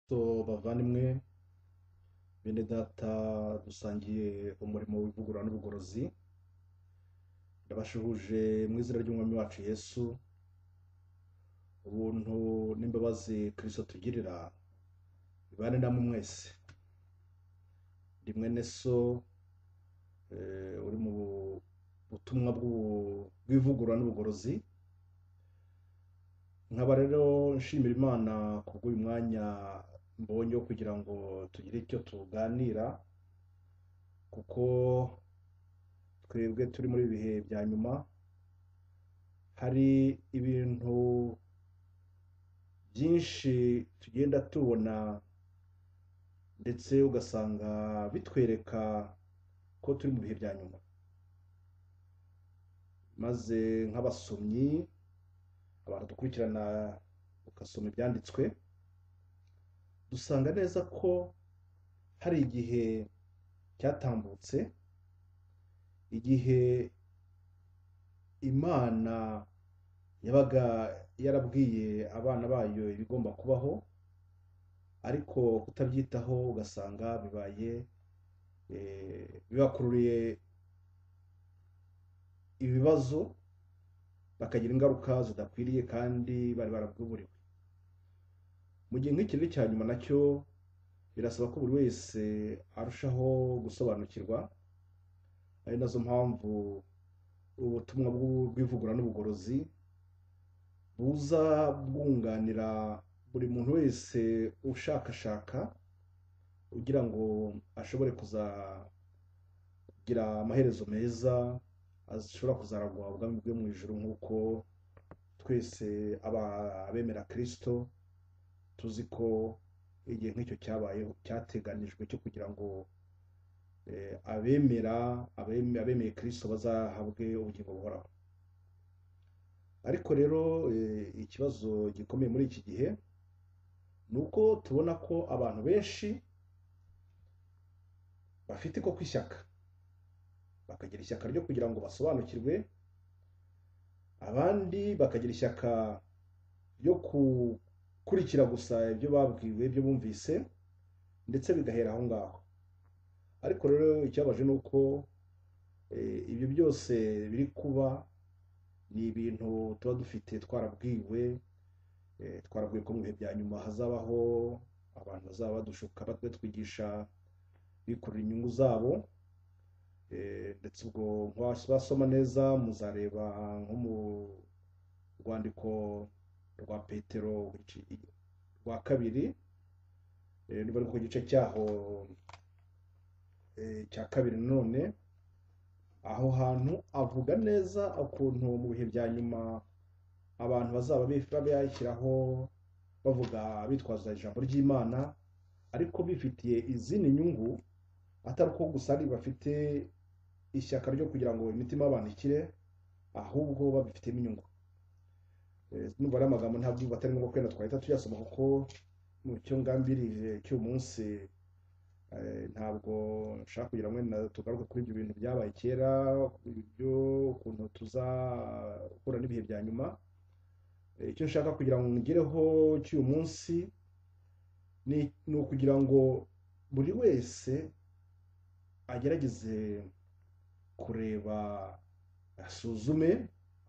kristo bavandimwe bene data dusangiye umurimo w'ivugurura n'ubugorozi ndabashuhuje mu izina ry'umwami wacu yesu ubuntu n'imbabazi kristo tugirira bibane namwe mwese ndi mwene so eh, uri mu butumwa bw'ubu- bw'ivugurura n'ubugorozi nkaba rero nshimira imana kubw'uyu mwanya mbonye wo kugira ngo tugire icyo tuganira kuko twebwe turi muri ibihe bya nyuma hari ibintu byinshi tugenda tubona ndetse ugasanga bitwereka ko turi mu bihe bya nyuma maze nk'abasomyi abantu dukurikirana ugasoma ibyanditswe dusanga neza ko hari igihe cyatambutse igihe imana yabaga yarabwiye abana bayo ibigomba kubaho ariko kutabyitaho ugasanga bibaye eh, bibakururiye ibibazo bakagira ingaruka zidakwiriye kandi bari barabwiburiwe mu gihe nk'iki ni icya nyuma nacyo birasaba ko buri wese arushaho gusobanukirwa ari nazo mpamvu ubutumwa bw'u- bw'ivugurura n'ubugorozi buza bwunganira buri muntu wese ushakashaka kugira ngo ashobore kuzagira amaherezo meza ashobora kuzaragwa ubwami bwe mu ijoro nk'uko twese aba- abemera kirisito tuzi ko igihe nk'icyo cyabayeho cyateganijwe cyo kugira ngo eh, abemera abeme- abemeye kirisito bazahabwe ubugingo buhoraho ariko rero eh, ikibazo gikomeye muri iki gihe ni uko tubona ko abantu benshi bafite ko kw'ishyaka bakagira ishyaka ryo kugira ngo basobanukirwe abandi bakagira ishyaka ryo gukurikira gusa ibyo babwiwe ibyo bumvise ndetse bigahera aho ngaho ariko rero ikibabaje ni uko eh, ibyo byose biri kuba ni ibintu tuba dufite twarabwiwe eh, twarabwiwe ko mu bihe bya nyuma hazabaho abantu bazaba badushuka batwigisha bikurura inyungu zabo Eh, ndetse ubwo mwasoma neza muzareba nko mu rwandiko rwa petero ici- rwa kabiri eh, niba ari ku gice cyaho eh, cya kabiri nanone aho hantu avuga neza ukuntu mu bihe bya nyuma abantu bazaba bashyiraho bavuga bitwaza ijambo ry'imana ariko bifitiye izindi nyungu atari uko gusa ari bafite ishyaka ryo kugira ngo imitima y'abantu ikire ahubwo babifitemo inyungu Eh, numva ari amagambo ntabwo atari ngombwa ko wenda twahita tuyasoma kuko mu cyo ngambirije cy'uyu munsi eh, ntabwo nshaka kugira ngo wenda tugaruke kuri ibyo bintu byabaye kera ibyo ukuntu tuzahura n'ibihe bya nyuma Eh, icyo nshaka kugira ngo ngereho cy'uyu munsi ni ni ukugira ngo buri wese agerageze kureba asuzume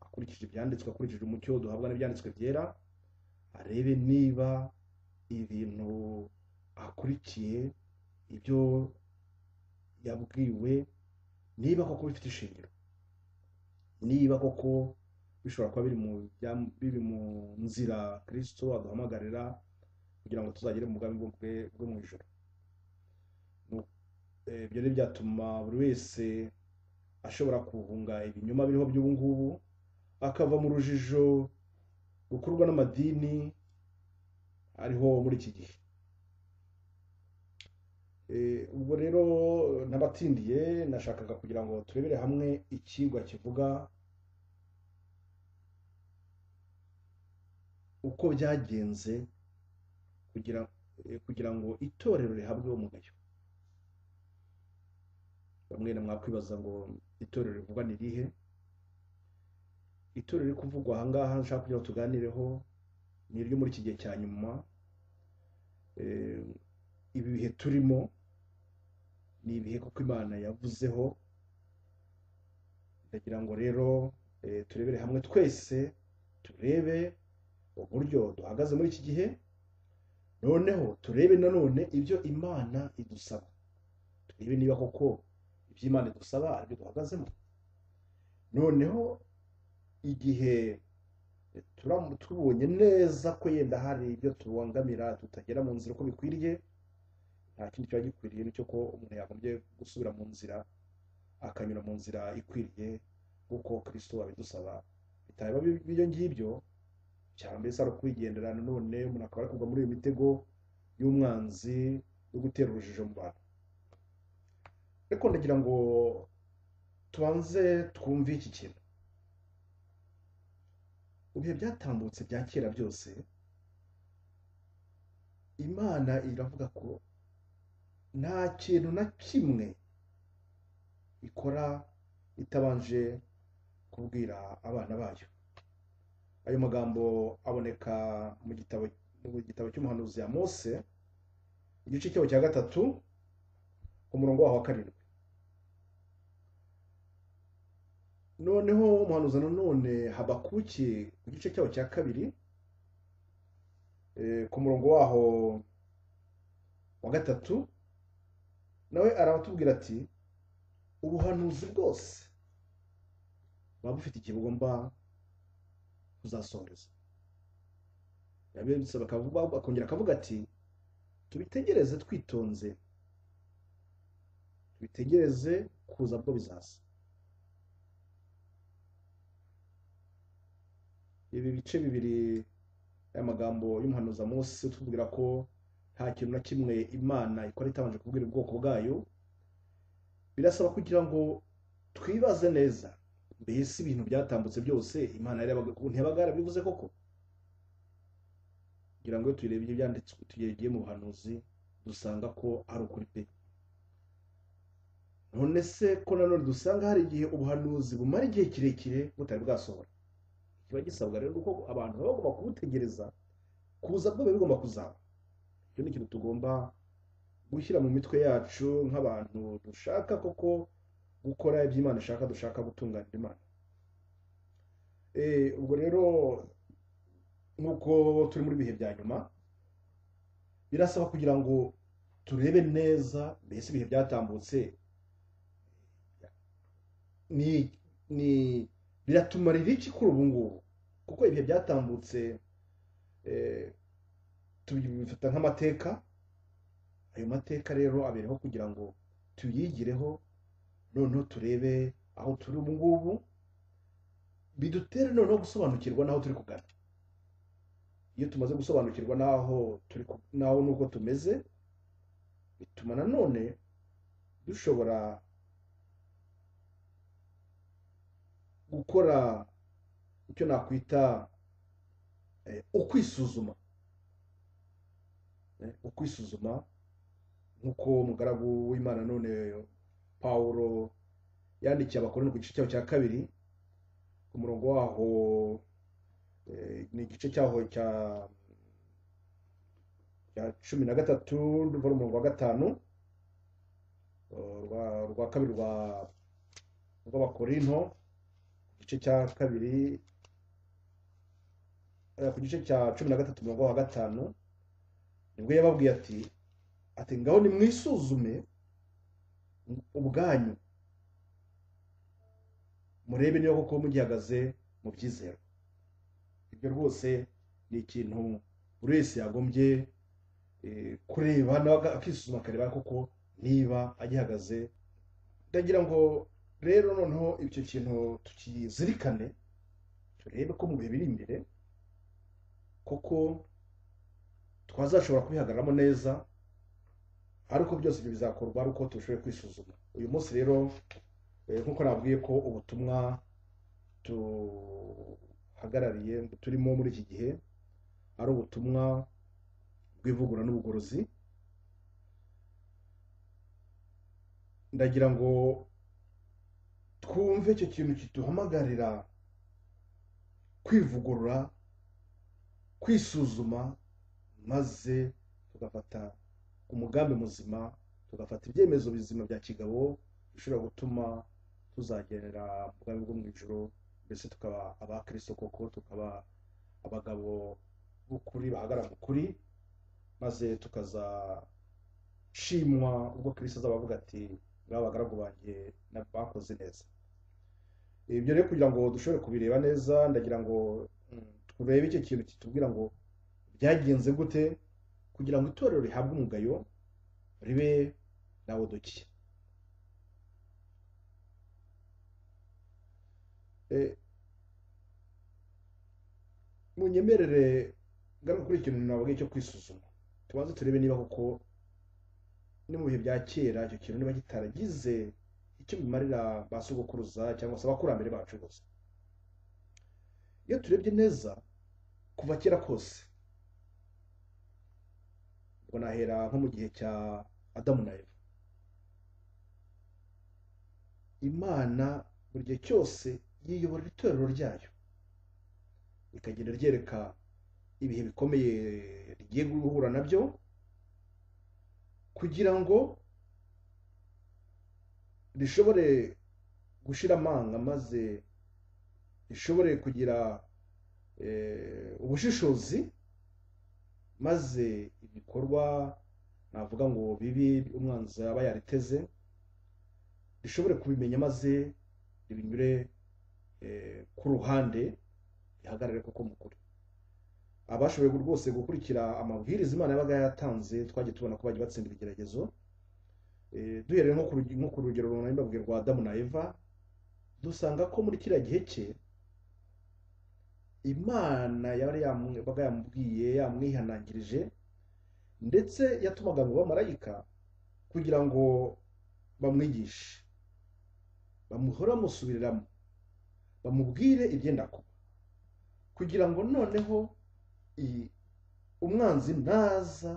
akurikije ibyanditswe akurikije umucyo duhabwa n'ibyanditswe byera arebe niba ibintu akurikiye ibyo yabwiwe niba koko bifite ishingiro niba koko bishobora kuba biri mu bya- biri mu nzira kirisito aduhamagarira kugira ngo tuzagere mu bwami bwe bwo mu ijoro Nu- eh, ibyo ni byatuma buri wese ashobora guhunga ibinyoma biriho by'ubu ngubu akava mu rujijo rukurwa n'amadini ariho muri iki gihe Eh, ubwo rero n'abatindiye nashakaga kugira ngo turebere hamwe icyigwa kivuga uko byagenze kugira eh, kugira ngo itorero rihabwe umugayo bamwe na mwakwibaza ngo itorero rivugwa ni rihe itorero riri kuvugwa ahangaha nshaka kugira ngo tuganireho ni iryo muri iki gihe cya nyuma Eh, ibi bihe turimo ni ibihe kuko imana yavuzeho ndagira ngo rero eh, turebere hamwe twese turebe uburyo duhagaze muri iki gihe noneho turebe nanone ibyo imana idusaba turebe niba koko ibyo imana idusaba aribyo duhagazemo noneho igihe turam- tubonye neza ko yenda hari ibyo tubangamira tutagera mu nzira uko bikwiriye nta kindi kiba gikwiriye nicyo ko umuntu yagombye gusubira mu nzira akanyura mu nzira ikwiriye nk'uko kristo abidusaba bitaba bi- ibyo ngibyo cyangwa mbese ari ukwigendera nanone umuntu akaba ari kugwa muri iyo mitego y'umwanzi yo gutera urujijo mu bantu ariko ndagira ngo tubanze twumve iki kintu mu bihe byatambutse bya kera byose imana iravuga ko nta kintu na kimwe ikora itabanje kubwira abana bayo ayo magambo aboneka mu gitabo mu gitabo cy'umuhanuzi ya mose igice cyaho cya gatatu ku murongo waho wa karindwi noneho umuhanuzi nanone habakuki ku gice cyaho cya kabiri eh, ku murongo waho wa gatatu nawe arabatubwira ati ubuhanuzi bwose buba bufite igihe bugomba kuzasoreza yabibutsa bakavuga akongera akavuga ati tubitegereze twitonze tubitegereze kuza bwo bizaza ibi bice bibiri y'amagambo y'umuhanuzi munsi utubwira ko nta kintu na kimwe imana ikora itabanje kubwira ubwoko bwayo birasaba kugira ngo twibaze neza mbese ibintu byatambutse byose imana yarebaga- ntiyabaga yarabivuze koko kugira ngo iyo tuyireba ibyo byanditswe tugereye mu buhanuzi dusanga ko ari ukuri pe none se ko nanone dusanga hari igihe ubuhanuzi bumara igihe kirekire butari bwasohora kiba gisabwa rero kuko abantu baba bagomba kubutegereza kuza bwo biba bigomba kuzaba icyo ni ikintu tugomba gushyira mu mitwe yacu nk'abantu dushaka koko gukora ibyo imana ishaka dushaka gutunganira imana Eh, ubwo rero nk'uko turi muri bihe bya nyuma birasaba kugira ngo turebe neza mbese ibihe byatambutse ni ni biratumarira iki kuri ubu ngubu kuko ibihe byatambutse eh, tubifata nk'amateka ayo mateka rero abereho kugira ngo tuyigireho noneho turebe aho turi ubu ngubu bidutere noneho gusobanukirwa n'aho turi kugana iyo tumaze gusobanukirwa n'aho turi ku- n'aho n'uko tumeze bituma nanone dushobora gukora icyo nakwita eh, ukwisuzuma Eh, ukwisuzuma nk'uko umugaragu w'imana none pawulo yandikiye abakoroni ku gice cyaho cya kabiri ku murongo waho eh, ni igice cyaho cya cya cumi na gatatu ruva mu murongo wa gatanu eh, rwa rwa kabiri rwa rw'abakorinto ku gice cya kabiri eh, ku gice cya cumi na gatatu umurongo wa gatanu nibwo yababwiye ati ati ngaho nimwisuzume ubwanyu murebe niba koko mugihagaze mu byizero ibyo rwose ni ikintu buri wese yagombye eh, kureba nawe aga- akisuzuma akareba koko niba agihagaze ndagira ngo rero noneho icyo kintu tukizirikane turebe ko mu bihe biri imbere koko twazashobora kubihagararamo neza ariko byose ibyo bizakorwa ari uko turushaho kwisuzuma uyu munsi rero eh, nk'uko nabwiye ko ubutumwa tuhagarariye turimo muri iki gihe ari ubutumwa bw'ivugura n'ubugorozi ndagira ngo twumve icyo kintu kiduhamagarira kwivugurura kwisuzuma maze tugafata umugambi muzima tugafata ibyemezo bizima bya kigabo bishobora gutuma tuzagerera ubwami bwo mu ijoro mbese tukaba abakristo koko tukaba abagabo b'ukuri bahagarara mu kuri maze tukazashimwa ubwo kristo azaba avuga ati ngaba abagaragu banjye na- bakoze neza ibyo rero kugira ngo dushobore kubireba neza ndagira ngo mm, turebe icyo kintu kitubwira ngo byagenze gute kugira ngo itorero rihabwe umugayo ribe nawodokiya munyemerere ngana kuri ikintu nabwiye cyo kwisuzuma tubanze turebe niba koko no mu bihe bya kera icyo kintu niba kitaragize icyo bimarira ba sogokuruza cyangwa se abakurambere bacu bose iyo turebye neza kuva kera kose ubwo nahera nko mu gihe cya adamu na eva imana buri gihe cyose yiyoborera itorero ryayo rikagenda ryereka ibihe bikomeye rigiye guhura nabyo kugira ngo rishobore gushira amanga maze rishobore kugira eh, ubushishozi maze ibikorwa navuga ngo bibi umwanzi aba yariteze rishobore kubimenya maze ribinyure eh, ku ruhande rihagarare koko mu kuri abashoboye rwose gukurikira amabwiriza imana yabaga yatanze twagiye tubona ko bagiye batsindira igeragezo Eh, duhereye nko ku rugi- nko ku rugero runaka mbabwiye rwa adamu na eva dusanga ko muri kiriya gihe cye imana yari yamu- yabaga yamubwiye yamwihanangirije ndetse yatumaga ngo bamarayika kugira ngo bamwigishe bamuhora bamusubiriramo bamubwire ibyenda kuba kugira ngo noneho i- umwanzi naza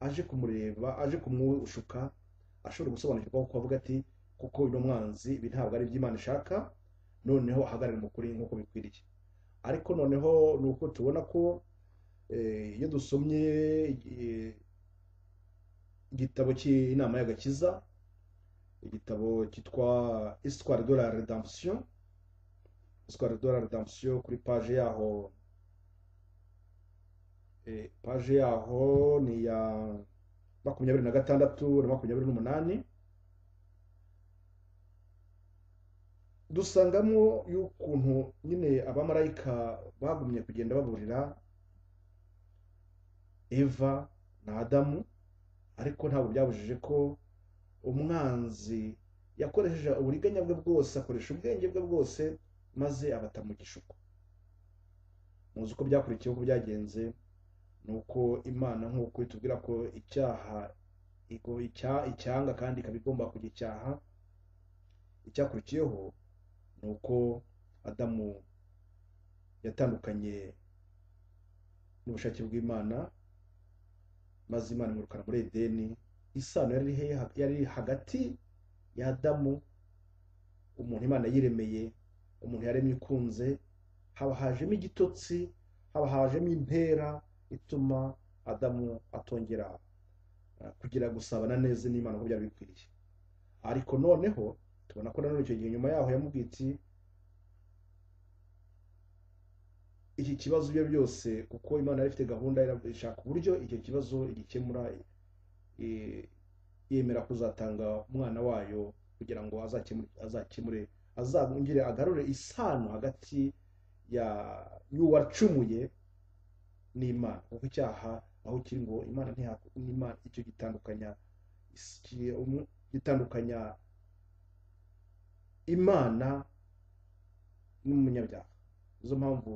aje kumureba aje kumwushuka ashobora gusobanukirwa kuko avuga ati kuko uno mwanzi ibi ntabwo ari iby'imana ishaka noneho ahagarare mu kuri nk'uko bikwiriye ariko noneho ni uko tubona ko eh, iyo dusomye eh, igitabo cy'inama y'agakiza igitabo cyitwa isitwari de la redemption isitwari de la redemption kuri paje yaho eh, paje yaho ni iya makumyabiri na gatandatu na makumyabiri n'umunani dusangamo y'ukuntu nyine abamarayika bagumye kugenda baburira eva na adamu ariko ntabwo byabujije ko umwanzi yakoresheje uburiganya bwe bwose akoresha ubwenge bwe bwose maze abata mu gishuko muzi uko byakurikiye uko byagenze ni uko imana nk'uko itubwira ko icyaha igo- icya- icyanga kandi ikaba igomba kujya icyaha icyakurikiyeho ni uko adamu yatandukanye n'ubushake bw'imana maze imana imurukana muri edeni isano yari iri he- yari iri hagati ya adamu umuntu imana yiremeye umuntu yaremye ikunze haba hajemo igitotsi haba hajemo impera ituma adamu atongera eh, kugira gusabana neza n'imana nk'uko byari bikwiriye ariko noneho tubona ko nanone icyo gihe nyuma yaho yamubwiye iti iki kibazo ibyo byose kuko imana yari ifite gahunda ira- ishaka uburyo icyo kibazo igikemura eh, yemera kuzatanga umwana wayo kugira ngo azakemure azakemure azongere agarure isano hagati ya y'uwacumuye n'imana kuko icyaha aho kiri ngo imana ntiha- n'imana icyo gitandukanya is- ki- umu- gitandukanya imana n'umunyabyaha nizo mpamvu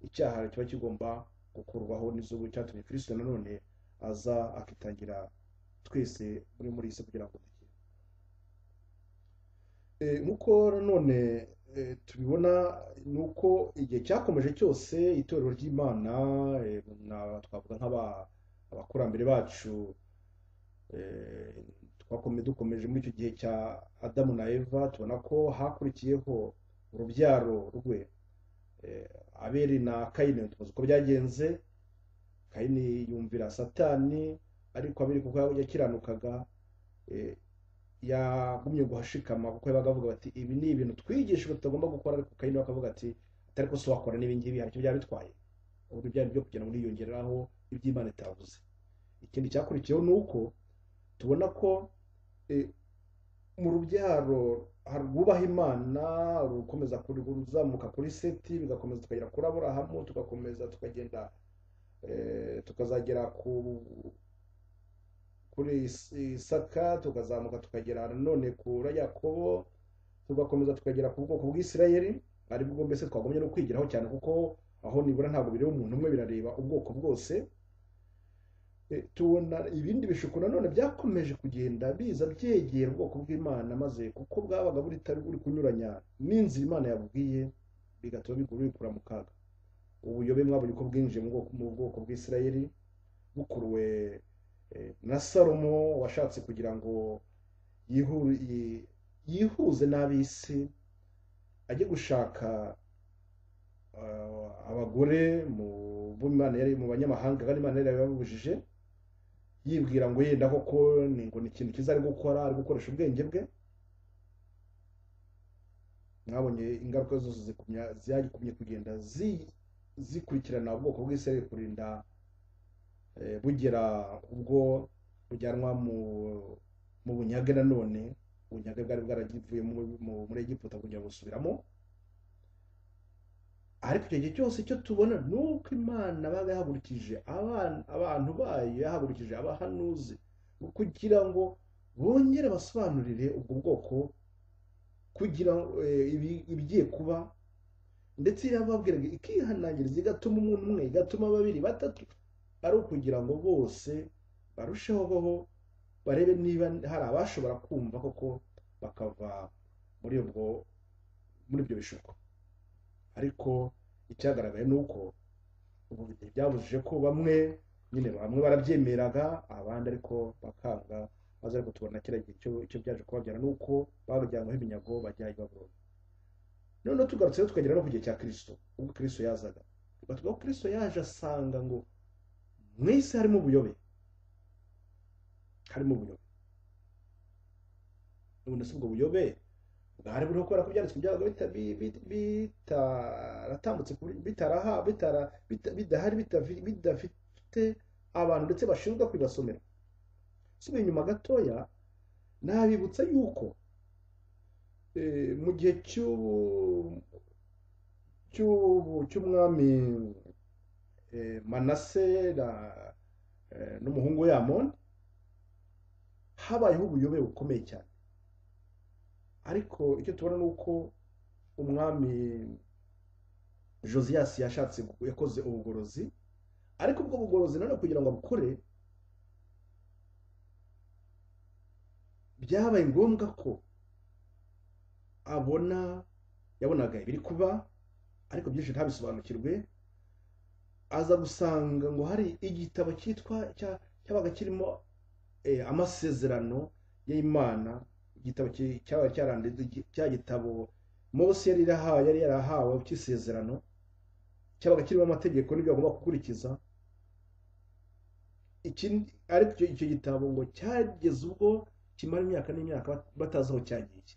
icyaha kiba kigomba gukurwaho nizo cyatumye kirisito nanone aza akitangira twese muri muri isi kugira ngo dukire Eh, nk'uko nanone eh, tubibona ni uko igihe cyakomeje cyose itorero ry'imana eh, na- twavuga nk'aba- abakurambere bacu eh, twakome- dukomeje muri icyo gihe cya adamu na eva tubona ko hakurikiyeho urubyaro rwe Eh, abeli na kayini tuzi uko byagenze kayini yumvira satani ariko abiri kuko yakiranukaga eh, yagumye guhashikama kuko yabaga avuga bati ibi ni ibintu twigishijwe tutagomba gukora ariko kayini we akavuga ati atari ko se wakora n'ibingibi hari icyo byaba bitwaye ubu byari byo kugira ngo niyongereho iby'imana itavuze ikindi cyakurikiyeho ni uko tubona ko eh, mu rubyaro hari rwubaha imana rukomeza kuzamuka kuri seti bigakomeza tukagera kuri aburahamu tugakomeza tukagenda eh, tukazagera ku kuri Is- isaka tukazamuka tukagera nanone kuri yakobo tugakomeza tukagera ku bwoko bw'isirayeli aribwo mbese twagumye no kwigiraho cyane kuko aho nibura ntabwo bireba umuntu umwe birareba ubwoko bwose Eh, tubona ibindi bishuko nanone byakomeje kugenda biza byegera ubwoko bw'imana maze kuko bwabaga buri buri kunyuranya n'inzira imana yabubwiye bigatuma bigu- bikura mu kaga ubuyobe mwabonye ko bwinjiye mu bwoko- mu bwoko bw'isirayeli bukuruwe eh, na salomo washatse kugira ngo yihu- yi- yihuze n'ab'isi ajye gushaka ah, abagore mu bo Imana yari mu banyamahanga kandi imana yari yabibabujije yibwira ngo yenda koko ni ngo ni ikintu cyiza ari gukora ari gukoresha ubwenge bwe mwabonye ingaruka zose zikumya zagikumye kugenda zi- zikurikirana ubwoko bw'isirayeli kurinda eh, bugera ubwo bujyanwa mu mu bunyage nanone ubunyage bwari bwaragivuye mu- mu- muri egiputa kujya gusubiramo ariko icyo gihe cyose icyo tubona ni uko imana baba yahagurukije abana- abantu bayo yahagurukije abahanuzi kugira ngo bongere basobanurire ubwo bwoko kugira ngo, eh, ibi- ibigiye kuba ndetse yababwiraga ikihanangiriza igatuma umuntu umwe igatuma babiri batatu ari ukugira ngo bose barusheho baho barebe niba hari abashobora kumva koko bakava muri ubwo muri ibyo bishuko ariko icyagaragaye ni uko ubu bihe byabujije ko bamwe nyine bamwe barabyemeraga abandi ariko bakanga maze ariko tubona kiriya gihe cyo- icyo byaje kubabyara ni uko babajyanyweho iminyago bajya i babuloni noneho tugarutseho tukagera no ku gihe cya kirisito ubwo kirisito yazaga tukavuga ko kirisito yaje asanga ngo mu isi harimo ubuyobe harimo ubuyobe none se ubwo buyobe bwari buriho kubera ko ibyanditswe byabaga bita- bi- bi- bitaratambutse kuri bitaraha bitara bita- bidahari bitavi- bidafite abantu ndetse bashinzwe kubibasomera subiye inyuma gatoya nabibutsa yuko eh, mu gihe cy'u- cy'u- cy'umwami eh, manase na- eh, n'umuhungu we amoni habayeho ubuyobe bukomeye cyane ariko icyo tubona ni uko umwami josiyasi yashatse yakoze ubugorozi ariko ubwo bugorozi nanone kugira ngo abukore byabaye ngombwa ko abona yabonaga ibiri kuba ariko byinshi ntabisobanukirwe aza gusanga ngo hari igitabo cyitwa cya- cyabaga kirimo eh, amasezerano y'imana igitabo ki- cyaba cyaranditse gi- cya gitabo mose yari yarahawe yari yarahawe cy'isezerano cyabaga kirimo amategeko n'ibyo bagomba gukurikiza ikindi ariko icyo icyo gitabo ngo cyageze ubwo kimara imyaka n'imyaka bat- batazi aho cyagiye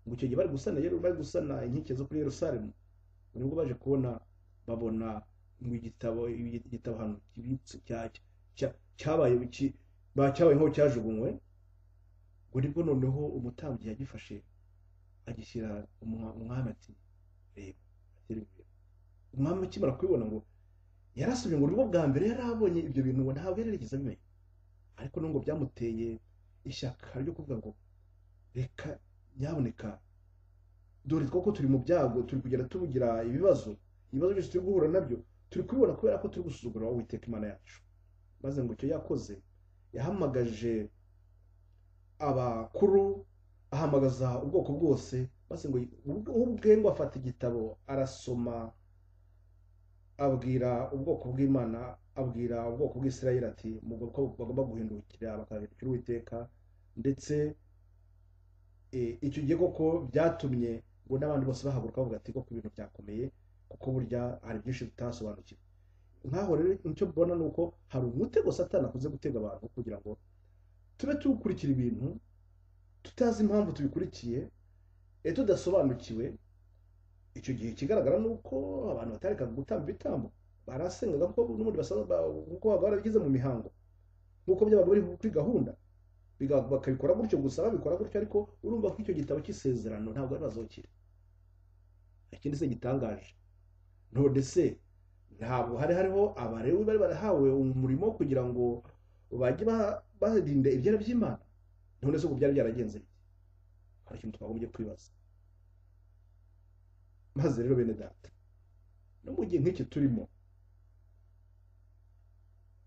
ngo icyo gihe bari gusana yero bari gusana inkike zo kuri yerusalemu nibwo baje kubona babona ngo igitabo igitabo hano kibitse cya- cya- cyabaye iki- ba- cyabaye nk'aho cyajugunywe ngo nibwo noneho umutambyi yagifashe agishyira umwa- umwami ati reba atera imbere." umwami akimara kubibona ngo yarasomye ngo nibwo bwa mbere yari abonye ibyo bintu ngo ntabwo yari yarigeze abimenya ariko nubwo byamuteye ishyaka ryo kuvuga ngo reka nyaboneka dore twako turi mu byago turi kugenda tubugira ibibazo ibibazo byose turi guhura nabyo turi kubibona kubera ko turi gusuzugura uwiteka imana yacu maze ngo icyo yakoze yahamagaje abakuru ahamagaza ubwoko bwose maze ngo we ubwe ngo afata igitabo arasoma abwira ubwoko bw'imana abwira ubwoko bw'isirayeli ati mugomba ko bagomba guhindukira bakahindukira uwiteka ndetse eh, icyo gihe koko byatumye ngo n'abandi bose bahaguruka bavuga ati koko ibintu byakomeye kuko burya hari byinshi tutasobanukiwe nk'aho rero icyo mbona ni uko hari umutego satani akunze gutega abantu kugira ngo tube tuwukurikira ibintu tutazi impamvu tubikurikiye e tudasobanukiwe icyo gihe ikigaragara ni uko abantu batarekaga gutamba ibitambo barasengaga kuko n'ubundi basaba kuko baba barabigize mu mihango nk'uko byabaga biri kuri gahunda biga- bakabikora gutyo gusa babikora gutyo ariko urumva ko icyo gitabo cy'isezerano ntabwo ari bazokira ikindi se gitangaje none se ntabwo hari hariho abarewi bari barahawe umurimo wo kugira ngo bajye ba- barinda ibyera by'imana none se ubu byari byaragenze bite? hari ikintu twagombye kwibaza maze rero bene data no mu gihe nk'iki turimo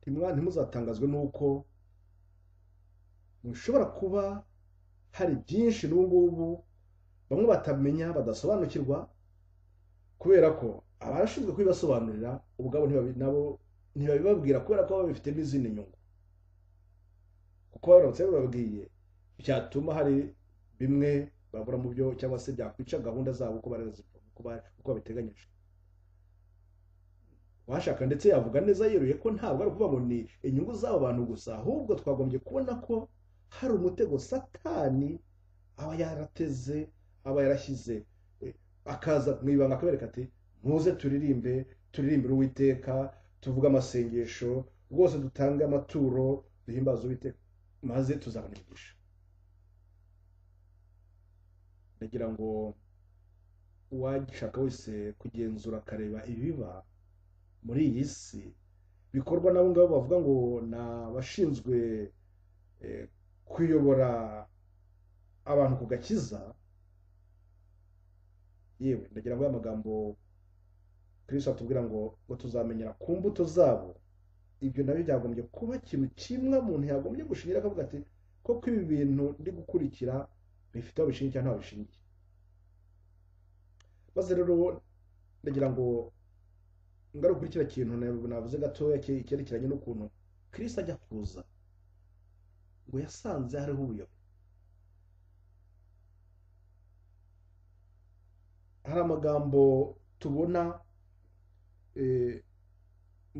ntimwa- ntimuzatangazwe n'uko mushobora kuba hari byinshi n'ubu ngubu bamwe batamenya badasobanukirwa kubera ko abashinzwe kubibasobanurira ubwabo ntibabi- nabo ntibabibabwira kubera ko baba babifitemo izindi nyungu kuko baramutse babibabwiye byatuma hari bimwe babura mu byo cyangwa se byakwica gahunda zabo uko barazivoma uko ba- uko babiteganyije washaka ndetse yavuga neza yeruye ko ntabwo ari ukuvuga ngo ni inyungu z'abo bantu gusa ahubwo twagombye kubona ko hari umutego satani aba yarateze aba yarashyize eh, akaza mu ibanga akabereka ati muze turirimbe turirimbire uwiteka tuvuge amasengesho rwose dutange amaturo duhimbaze uwiteka maze tuzabona imigisha ndagira ngo uwagishaka wese kugenzura akareba ibiba muri iyi si bikorwa n'abo ngabo bavuga ngo ni abashinzwe eh, kuyobora abantu ku gakiza yewe ndagira ngo ya magambo kristo atubwira ngo ngo tuzamenyera ku mbuto zabo ibyo nabyo byagombye kuba ikintu kimwe umuntu yagombye gushingira akavuga ati koko ibi bintu ndi gukurikira bifite aho bishingiye cyangwa ntaho bishingiye maze rero ndagira ngo ngaruka kiriya kintu na- navuze gatoya cye- cyerekeranye n'ukuntu kristo ajya kuza ngo yasanze hariho ubuyobe hari amagambo tubona eh,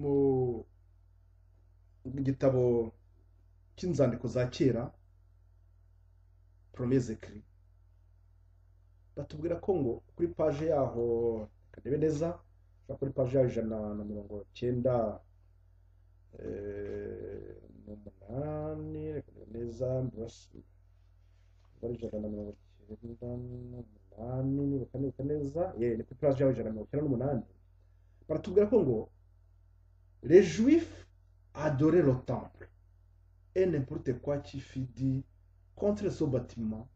mu gitabo cy'inzandiko za kera promezekiri batubwira ko ngo kuri paje yaho reka ndebe neza ushobora kuri paje yaho ijana na mirongo cyenda eh, n'umunani reka ndebe neza mbibasi kuri ijana na mirongo cyenda n'umunani nibuka nibuka neza ye ni kuri paje yaho ijana na mirongo cyenda n'umunani baratubwira ko ngo les juifs adoraient le temple et n'importe quoi qui fit dit contre ce bâtiment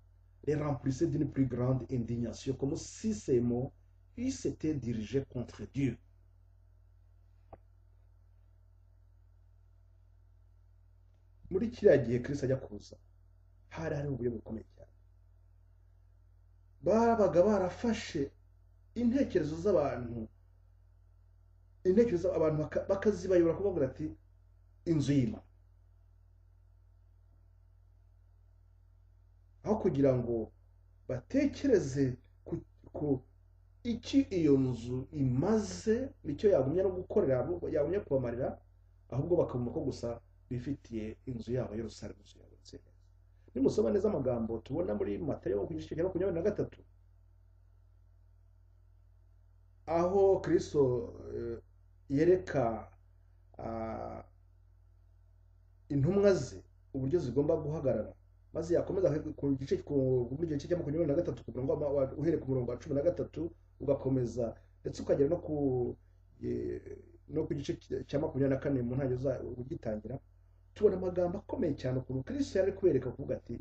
les remplissait d'une plus grande indignation comme si ces mots ils s'étaient dirigés contre Dieu. muri kiriya gihe kristo ajya kuza hari hari uburyo bukomeye cyane babaga barafashe intekerezo z'abantu intekerezo abantu baka- bakazibayobora kubavuga ati inzu y'imana aho kugira ngo batekereze ku, ku iki iyo nzu imaze nicyo yagumya no gukorera abo- yagumya kubamarira ahubwo bakabona ko gusa bifitiye inzu yabo yerusalemu inzu yabo nziza nimusoma neza amagambo tubona muri matayo ku gice cya makumyabiri na gatatu aho kristo eh, yereka ah, intumwa ze uburyo zigomba guhagarara maze yakomeza ku gice ku- muri icyo gice cya makumyabiri na gatatu kugira ngo ama- wa- uhere ku murongo wa cumi na gatatu ugakomeza ndetse ukagera no ku eh, no ku gice cya- cya makumyabiri na kane mu ntangiriro za- ugitangira tubona amagambo akomeye cyane ukuntu kristo yari ari kubereka kuvuga ati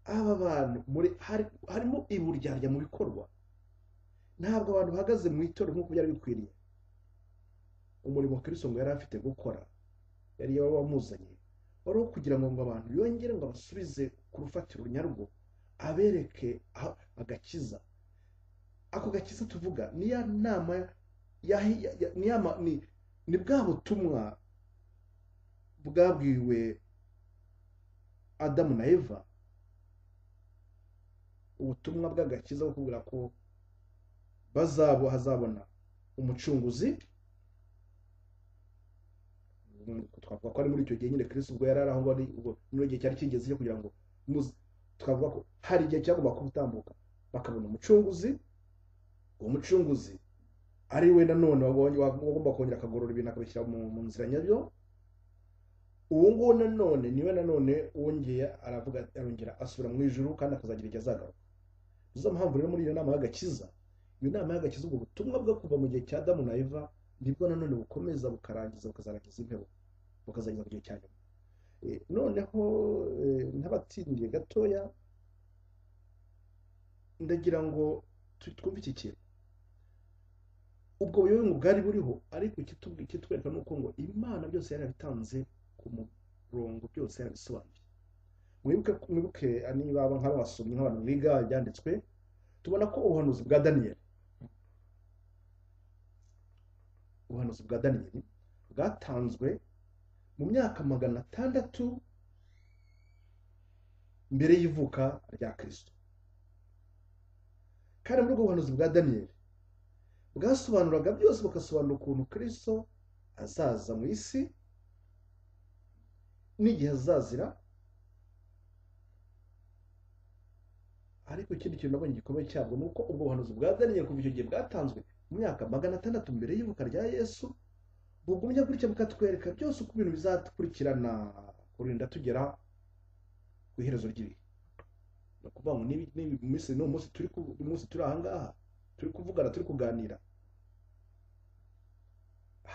aba bantu muri hari- harimo iburyarya mu bikorwa ntabwo abantu bahagaze mu itorero nk'uko byari bikwiriye umurimo kristo ngo yari afite gukora yari wamuzanye wari uwo kugira ngo ngo abantu yongere ngo abasubize ku rufatiro nyarwo abereke aho- agakiza ako gakiza tuvuga ni ya nama ya, ya, ya, ni, ya, ma- ni, ni bwa butumwa bwabwiwe adamu na eva ubutumwa bw'agakiza bwo kuvuga ko bazabo hazabona umucunguzi twavuga ko ari muri icyo gihe nyine kirisi ubwo yari ari aho ari muri gihe cyari kigeze cyo kugira ngo muzi- twavuga ko hari igihe cyagomba gutambuka bakabona umucunguzi uwo mucunguzi ari we nanone wagomba wagomba kongera akagorora ibintu akabishyira mu mu nzira nyabyo uwo nguwo nanone niwe nanone wongeye aravuga arongera asubira mu ijuru kandi akazagira igihe azagaruka nizo mpamvu rero muri iyo nama y'agakiza iyo nama y'agakiza ubwo butumwa bwo kuva mu gihe cya Adamu na Eva nibwo nanone bukomeza bukarangiza bukazarangiza impeho bukazageza mu gihe cya nyuma Eh, noneho eh, ntabatsindiye gatoya ndagira ngo tu- twumve iki kintu ubwo buyobe bwari buriho ariko ikitubwi- ikitwereka ni uko ngo imana byose yari yabitanze ku murongo byose yarabisobanuye mwibuke mwibuke niba aba nk'abasomyi nk'abantu biga ibyanditswe tubona ko ubuhanuzi bwa daniyeli ubuhanuzi bwa daniyeli bwatanzwe mu myaka magana atandatu mbere y'ivuka rya kirisito kandi muri ubwo buhanuzi bwa daniyeli bwasobanuraga byose bugasobanura ukuntu kirisito azaza mu isi n'igihe azazira ariko ikindi kintu nabonye gikomeye cyabwo ni uko ubwo buhanuzi bwa daniyeli kuva icyo gihe bwatanzwe mu myaka magana atandatu mbere y'ivuka rya yesu bugumya gutya bukatwereka byose uko ibintu bizakurikirana kurinda tugera ku iherezo ry'ibihe ni ukuvuga ngo niba- niba uyu munsi n'uwo munsi turi ku- uyu munsi turi aha ngaha turi kuvugana turi kuganira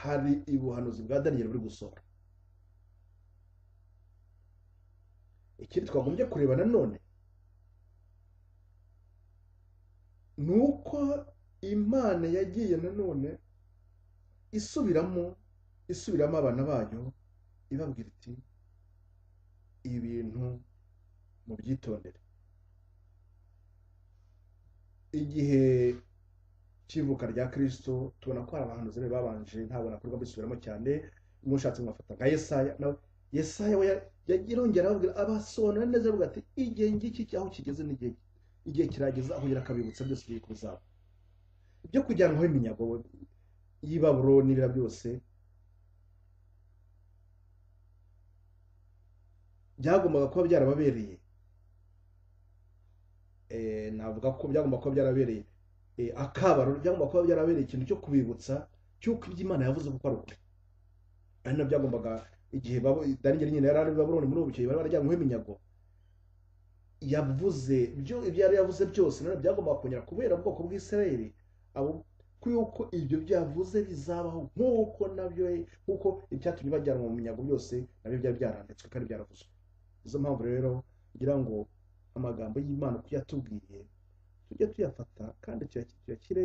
hari ubuhanuzi bwa daniyeli buri gusohora ikindi twagombye kureba nanone ni uko imana yagiye nanone isubiramo isubiramo abana bayo ibabwira iti ibintu mu byitondere igihe cy'ivuka rya kirisito tubona ko hari abahanuzi bari babanje ntabona kurwa bisubiramo cyane mushatse mwafata nka yesaya nawe yesaya we ya- yagiye arongera ababwira abasobanura neza avuga ati igihe ngiki aho kigeze n'igihe igihe kirageze aho yari akabibutsa byose biri kuzaba ibyo kujyanwaho iminyago y'ibaburo n'ibira byose byagombaga kuba byarababereye Eh, navuga ko byagomba kuba byarabereye eh, akabaro byagomba kuba byarabereye ikintu cyo kubibutsa cy'uko ibyo imana yavuze kuko ari ukuri ari na byagombaga igihe babo- daniyeli nyine yari ari i babuloni muri ubu gihe bari barajyanyweho iminyago yavuze ibyo ibyo yari yavuze byose nanone byagombaga kongera kubera ubwoko bw'isirayeli abo yuko ibyo byavuze bizabaho nk'uko nabyo nk'uko ibyatumye bajyanwa mu minyago byose nabyo byari byaranditswe kandi byaravuzwe nizo mpamvu rero ngira ngo amagambo y'imana uko yatubwiye tujye tuyafata kandi tuya- tuyashyire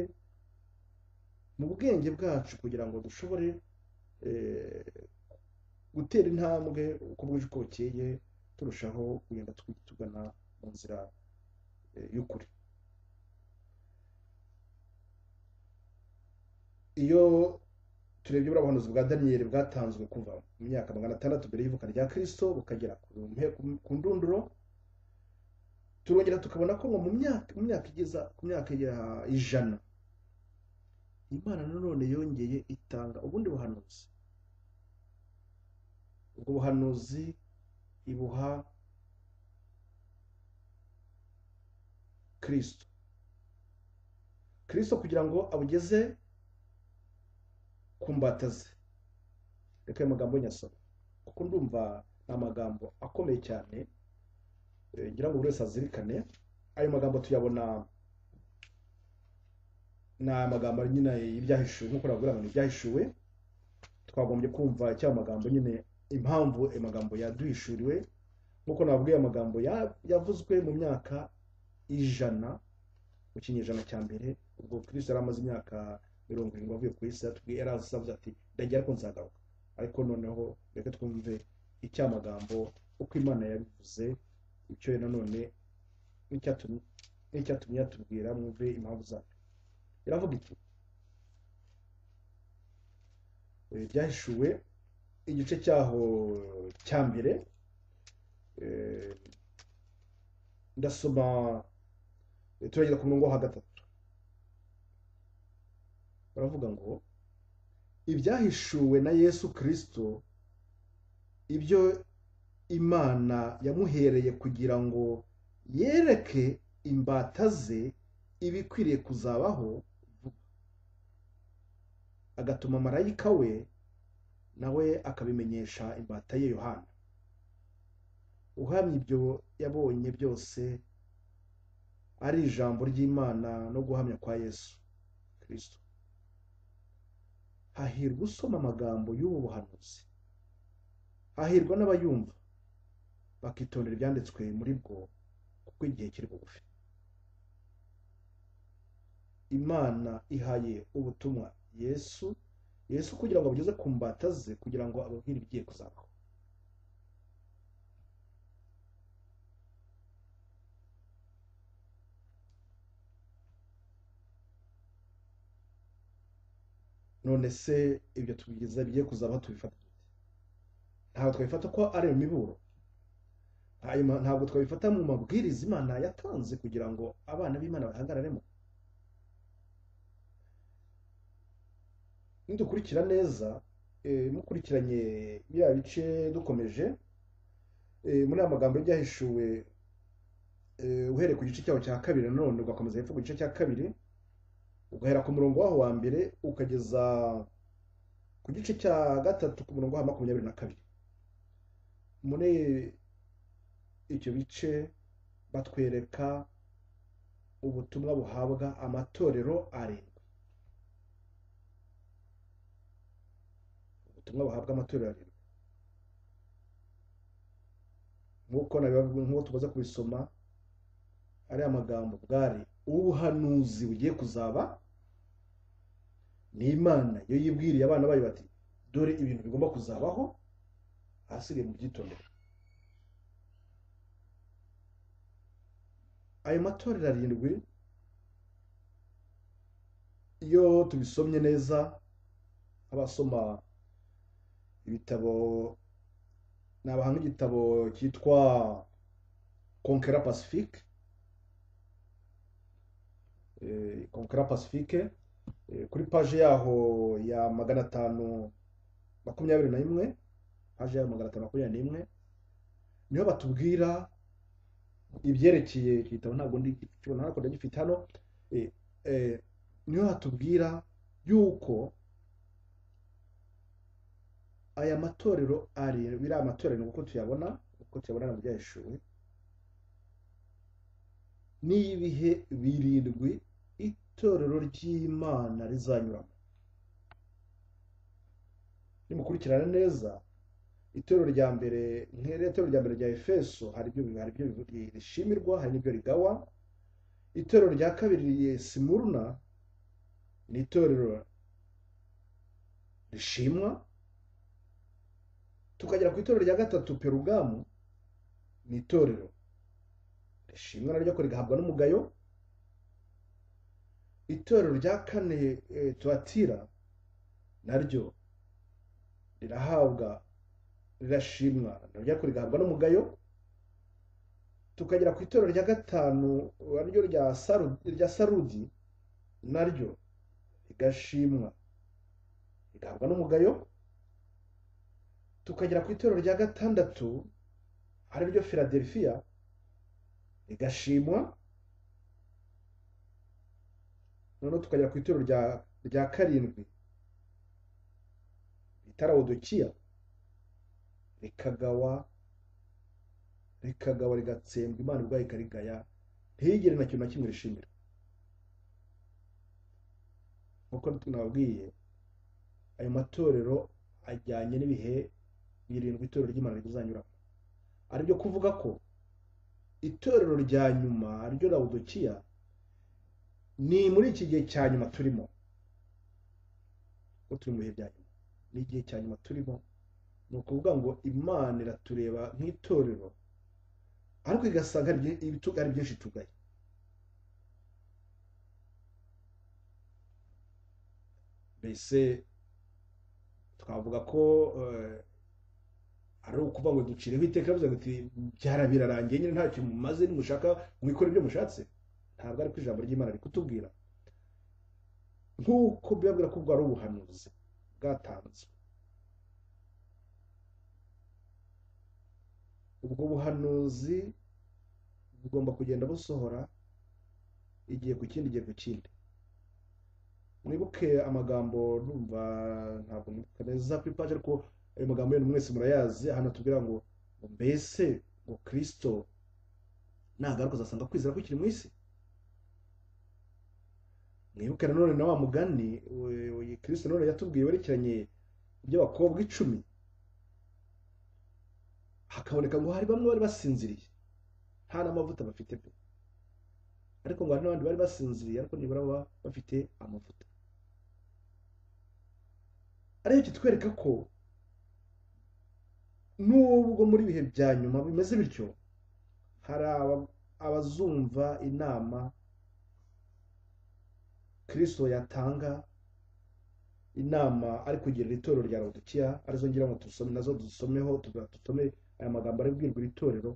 mu bwenge bwacu kugira ngo dushobore eh, gutera intambwe uko bwije uko bukeye turushaho kugenda twi- tugana mu nzira eh, y'ukuri iyo turebye buriya buhanuzi bwa daniyeli bwatanzwe kuva mu myaka magana atandatu mbere y'ivuka rya kirisito bukagera ku mpe- ku- ku ndunduro turongera tukabona ko ngo mu myaka mu myaka igeza ku myaka ya ijana imana nanone yongeye itanga ubundi buhanuzi ubwo buhanuzi ibuha kirisito kirisito kugira ngo abugeze ku mbata ze reka ayo magambo nyasoma kuko ndumva ni amagambo akomeye cyane Eh, ngira ngo buri wese azirikane ayo magambo tuyabona ni amagambo nyine y'ibyahishuwe nk'uko navuga ngo ni ibyahishuwe twagombye kumva icyo ayo magambo nyine impamvu ayo magambo yaduhishuriwe nk'uko nababwiye ayo magambo ya- yavuzwe mu myaka ijana mu kinyejana cya mbere ubwo kristo yari amaze imyaka mirongo irindwi avuye ku isi yatubwiye yari azavuze ati ndagira ariko nzagaruka ariko noneho reka twumve icyo ayo magambo uko imana yabivuze icyo nanone n'icyatumye n'icyatumye yatubwira mwumve impamvu zabyo iravuga iti eh, byahishuwe igice cyaho cya mbere eh, ndasoma eh, turagera ku murongo wo hagati baravuga ngo ibyahishuwe na yesu kirisito ibyo imana yamuhereye kugira ngo yereke imbata ze ibikwiriye kuzabaho vuba agatuma marayika we nawe akabimenyesha imbata ye yohana uhamya ibyo yabonye byose ari ijambo ry'imana no guhamya kwa yesu kirisito hahirwa usoma amagambo y'ubu buhanuzi hahirwa n'abayumva bakitondera ibyanditswe muri bwo kuko igihe kiri bugufi imana ihaye ubutumwa yesu yesu kugira ngo abugeze ku mbata ze kugira ngo ababwire ibigiye kuzabaho none se ibyo tubigeza bigiye kuzabaho tubifata dute ntabwo twabifata ko ari mu miburo Hanyuma ntabwo twabifata mu mabwiriza imana yatanze kugira ngo abana b'imana bahagararemo nidukurikira neza eh, mukurikiranye biriya bice dukomeje eh, muri aya magambo y'ibyahishuwe eh, uhereye ku gice cyaho cya kabiri nanone ugakomeza hepfo ku gice cya kabiri ugahera ku murongo waho wa mbere ukageza ku gice cya gatatu ku murongo wa makumyabiri na kabiri muri ibyo bice batwereka ubutumwa buhabwa amatorero arindwi ubutumwa buhabwa amatorero arindwi nk'uko nabibavuga nk'uko tumaze kubisoma ariya magambo bwari ubuhanuzi bugiye kuzaba ni imana iyo yibwiriye abana bayo bati dore ibintu bigomba kuzabaho ahasigaye mu byitondere ayo matorero arindwi iyo tubisomye neza abasoma ibitabo nabahanga igitabo cyitwa konkera pacifique konkera pacifique kuri paje yaho ya magana atanu makumyabiri na rimwe paje yaho magana atanu makumyabiri n'imwe niho batubwira ibyerekeye iki gitabo ntabwo ndi kibona ariko ndagifite hano niho hatubwira yuko aya matorero arindwi biriya matorero uko tuyabona uko tuyabona mu byaheshuwe n'ibihe birindwi itorero ry'imana rizanyuramo nimukurikirana neza itorero rya mbere nk'iri itorero rya mbere rya efeso hari ibyo hari ibyo rishimirwa hari n'ibyo rigawa itorero rya kabiri simuruna ni itorero rishimwa tukagera ku itorero rya gatatu perugamu ni itorero rishimwa naryo ko rigahabwa n'umugayo itorero rya kane turatira naryo rirahabwa rirashimwa naryo ariko rigahabwa n'umugayo tukagera ku itorero rya gatanu naryo rya sarudi naryo rigashimwa rigahabwa n'umugayo tukagera ku itorero rya gatandatu ariryo filadelifiya rigashimwa noneho tukagera ku itorero rya karindwi bita rawudukiya rikagawa rikagawa rigatsembwa imana ubwayo ikarigaya ntigire na kintu na kimwe rishimira nk'uko nababwiye ayo matorero ajyanye n'ibihe birindwi itorero ry'imana rizanyuramo ari byo kuvuga ko itorero rya nyuma ryo rawudukiya ni muri iki gihe cya nyuma turimo kuko turi mu bihe bya nyuma ni igihe cya nyuma turimo ni ukuvuga ngo imana iratureba nk'itorero ariko igasanga ari byinshi tugaye mbese twavuga ko ari ukuvuga ngo ducireho iteka bivuze ngo byarabirarangiye nyine ntacyo mumaze nimushaka mwikora ibyo mushatse ntabwo ariko ijambo ry'imana riri kutubwira nk'uko birabwira ko bwari ubuhanuzi bwatanzwe ubwo buhanuzi bugomba kugenda busohora igihe ku kindi igihe ku kindi mwibuke amagambo numva ntabwo mwibuka ku ipaji ariko ayo magambo yose mwese murayazi ahantu tubwira ngo ngo mbese ngo kirisito ntagaruka uzasanga kwizera kukiri mu isi mwibuke nanone na wa mugani kirisito nanone yatubwiye werekeranye iby'abakobwa icumi hakaboneka ngo hari bamwe bari basinziriye nta n'amavuta bafite pe ariko ngo hari n'abandi bari basinziriye ariko nibura baba bafite amavuta ariyo kitwereka ko nubwo muri ibihe bya nyuma bimeze bityo hari abazumva inama kirisito yatanga inama ari kugira itorero rya rudukiya arizo ngira ngo dusome nazo dusomeho dusome aya magambo ari bwirwa iri torero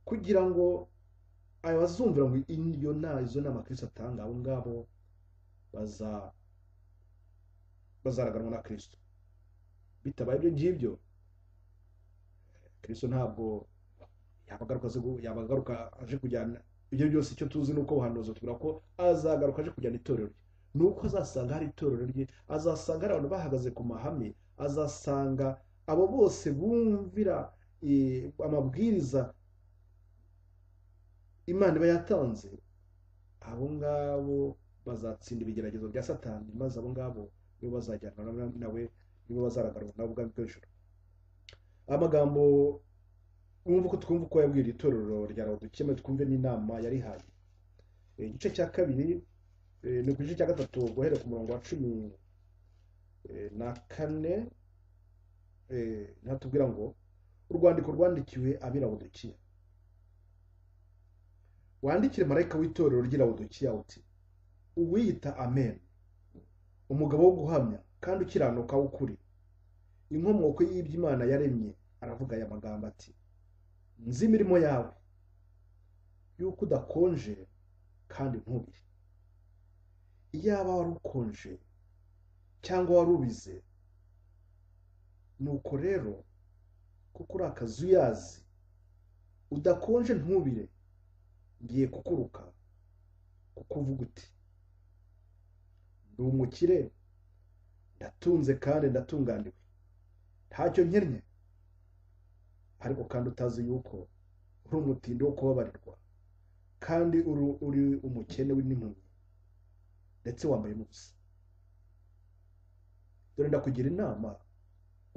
kugira ngo aya bazumvira ngo iyo nta izo nama kirisito atanga abo ngabo bazaraganwa na kirisito bitabaye ibyo ngibyo kirisito ntabwo yabagaruka aje kujyana ibyo byose icyo tuzi ni uko buhanuzi tubwira ko azagaruka aje kujyana itorero rye ni uko azasanga hari itorero rye azasanga hari abantu bahagaze ku mahame azasanga abo bose bumvira amabwiriza imana iba yatanze abo ngabo bazatsinda ibigeragezo bya satani maze abo ngabo nibo bazajyana nawe nibo bazaragarwa nawe ubwami bw'ijoro amagambo mwumva ko twumva uko yabwira itorero rya dukeme twumve n'inama yarihaye igice cya kabiri ni ku gice cya gatatu guhera ku murongo wa cumi na kane ntatubwira ngo urwandiko rwandikiwe ab'irawudukiya wandikire marayika w'itorero ry'irawudukiya uti uwiyita amen umugabo wo guhamya kandi ukiranuka w'ukuri inkomoko y'iby'imana yaremye aravuga aya magambo ati nzi imirimo yawe y'uko udakonje kandi ntubire iyaba wari ukonje cyangwa wari ubize nuko rero kuko uri akazuyazi udakonje ntubire ngiye kukuruka kuko uvuga uti ndi umukire ndatunze kandi ndatunganiwe ntacyo nkennye ariko kandi utazi yuko uri umutindi wo kubabarirwa kandi uri umukene n'impumyi ndetse wambaye ubusa dore ndakugira inama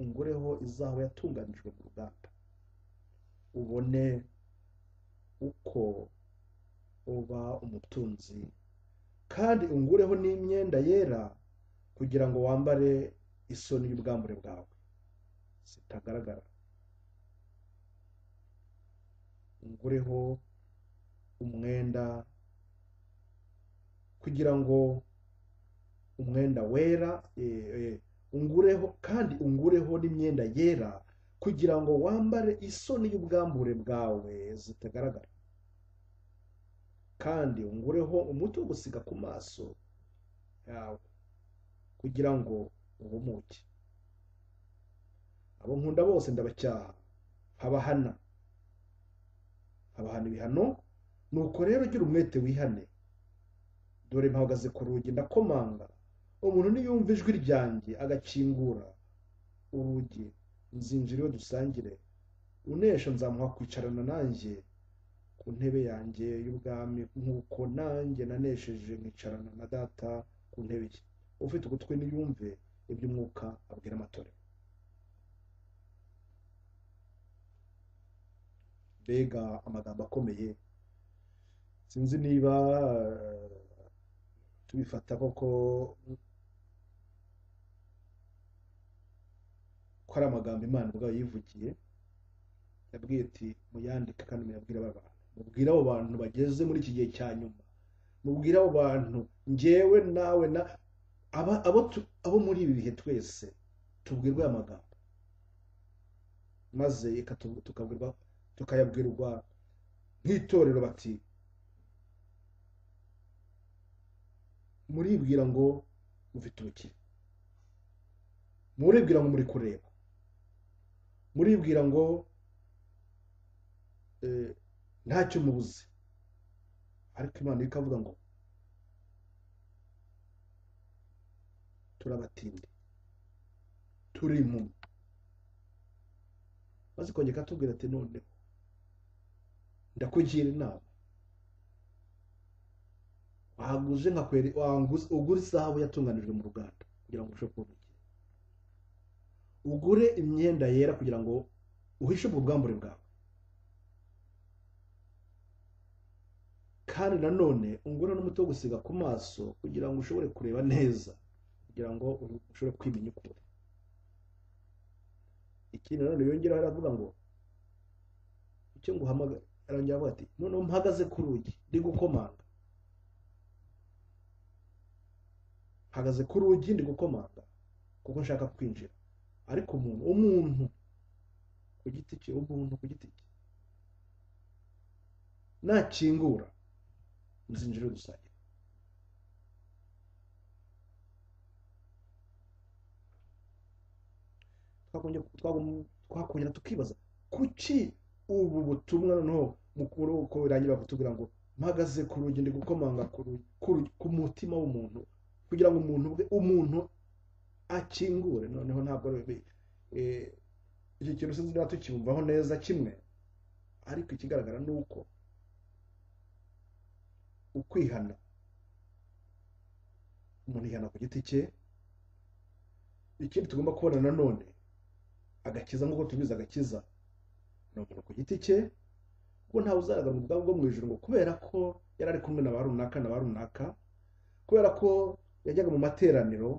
ungureho izaho yatunganijwe mu ruganda ubone uko uba umutunzi kandi ungureho n'imyenda yera kugira ngo wambare isoni y'ubwambure bwawe zitagaragara ungureho umwenda kugira ngo umwenda wera ungureho kandi ungureho n'imyenda yera kugira ngo wambare isoni y'ubwambure bwawe zitagaragara kandi ungureho umuti wo gusiga ku maso yawe kugira ngo uhumuke abo nkunda bose ndabacyaha habahana habahana ibihano nuko rero ugira umwete wihane dore mpahagaze ku rugi ndakomanga umuntu niyumva ijwi ryanjye agakingura urugi nzinjira iyo dusangire unesha nzamuha kwicarana nanjye ku ntebe yanjye y'ubwami nk'uko nanjye nanesheje nkicarana na data ku ntebe ye ufite ugutwi niyumve iby'umwuka abwira amatorero mbega amagambo akomeye sinzi niba tubifata koko ko ari amagambo imana ubwayo yivugiye yabwiye ati muyandike kandi muyabwire aba bantu mubwire abo bantu bageze muri iki gihe cya nyuma mubwire abo bantu ngewe nawe na abo muri ibi bihe twese tubwirwa aya magambo maze tukayabwirwa nk'itorero bati muribwira ngo mufite ubukire muribwira ngo muri kureba muribwira ngo eh, ntacyo mubuze ariko imana ikavuga ngo turabatinde turi impumyi maze ikongera ikatubwira ati noneho ndakugira inama waguze nka kweri wanguze- ugure isahabu yatunganijwe mu ruganda kugira ngo urusheho kubona igihe ugure imyenda yera kugira ngo uhishe ubwo bwambure bwawe kandi nanone ungure n'umuti wo gusiga ku maso kugira ngo ushobore kureba neza kugira ngo uru- ushobore kwimenya ukuri ikindi nanone yongeraho aravuga ngo icyo nguhamagara arongera avuga ati noneho mpagaze ku rugi ndi gukomanga mpagaze ku rugi ndi gukomanga kuko nshaka kwinjira ariko umuntu umuntu ku giti cye umuntu ku giti cye nakingura muzinjire dusangire twakongera twagum- twakongera tukibaza kuki ubu butumwa noneho mukuru uko birangira kutubwira ngo mpagaze ku rugi ndi gukomanga ku rugi- ku rugi- ku mutima w'umuntu kugira ngo umuntu ubwe umuntu akingure noneho ntabwo ari we- eh, icyo kintu sinzi niba tukibumvaho neza kimwe ariko ikigaragara ni uko ukwihana umuntu yihana ku giti cye ikindi tugomba kubona nanone agakiza nk'uko tubizi agakiza ni umuntu ku giti cye kuko ntawe uzagaragara mu bwabo bwo mu ijuru ngo kubera ko yari ari kumwe na ba runaka na ba runaka kubera ko yajyaga mu materaniro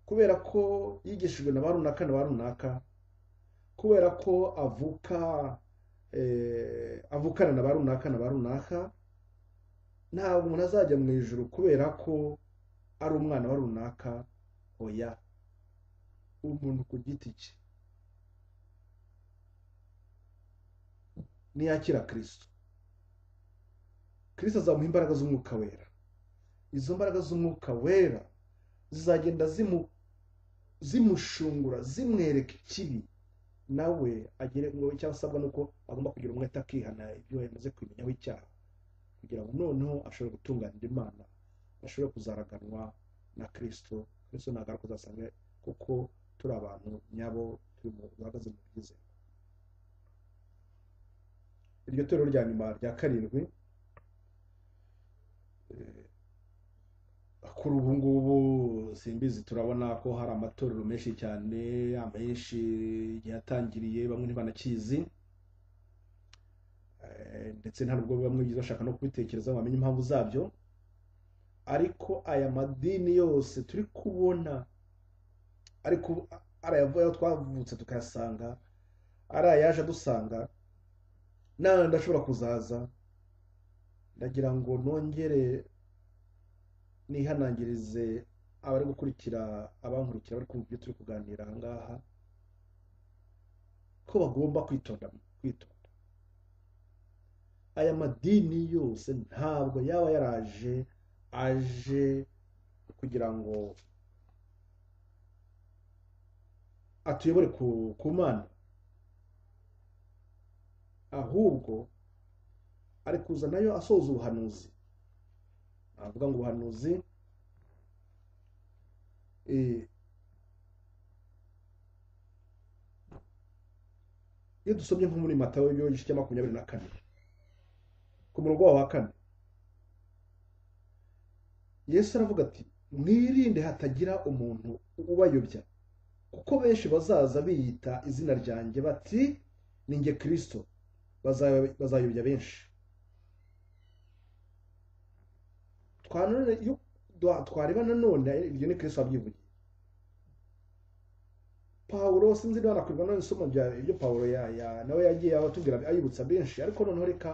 kubera ko yigishijwe na ba runaka na ba runaka kubera ko avuka eh, avukana na ba runaka na ba runaka ntabwo umuntu azajya mu ijuru kubera ko ari umwana wa runaka oya umuntu ku giti cye niyakira kirisito kirisito azamuha imbaraga z'umwuka wera izo mbaraga z'umwuka wera zizagenda zimu- zimushungura zimwereka ikibi nawe agire ngo icyo asabwa ni uko agomba kugira umwete akihana ibyo yamaze kwimenyaho icyaha kugira ngo noneho ashobore gutunganira imana ashobore kuzaraganwa na kirisito kirisito ntabwo ari kuzasanga kuko turi abantu nyabo turi mu bahagaze mu byiza iryo torero rya nyuma rya karindwi eh, kuri ubu ngubu simbizi turabona ko hari amatorero menshi cyane amenshi igihe yatangiriye bamwe ntibanakizi Eh, ndetse nta nubwo bamwe byiza bashaka no kubitekereza ngo bamenye impamvu zabyo ariko aya madini yose turi kubona ariko ari ayavuye aho twavutse tukayasanga ari ayaje adusanga n'andi ashobora kuzaza ndagira ngo nongere nihanangirize abari gukurikira abankurikira bari kumva ibyo turi kuganira aha ngaha ko bagomba kwitonda kwitonda aya madini yose ntabwo yaba yaraje aje kugira ngo atuyobore ku ku mana ahubwo ari kuza nayo asoza ubuhanuzi navuga ngo ubuhanuzi eh, iyo dusomye nko muri matayo yo igice cya makumyabiri na kane ku murongo wawo wa kane yesu aravuga ati mwirinde hatagira umuntu ubayobya kuko benshi bazaza biyita izina ryanjye bati ni nge kirisito Bazay- bazayobya benshi twanone iyo dwa- twareba nanone iryo ni kristo wabyivugiye pawulo sinzi niba nakwirirwa none isomo rya ibyo pawulo ya, ya nawe yagiye abatubwira ayibutsa benshi ariko noneho reka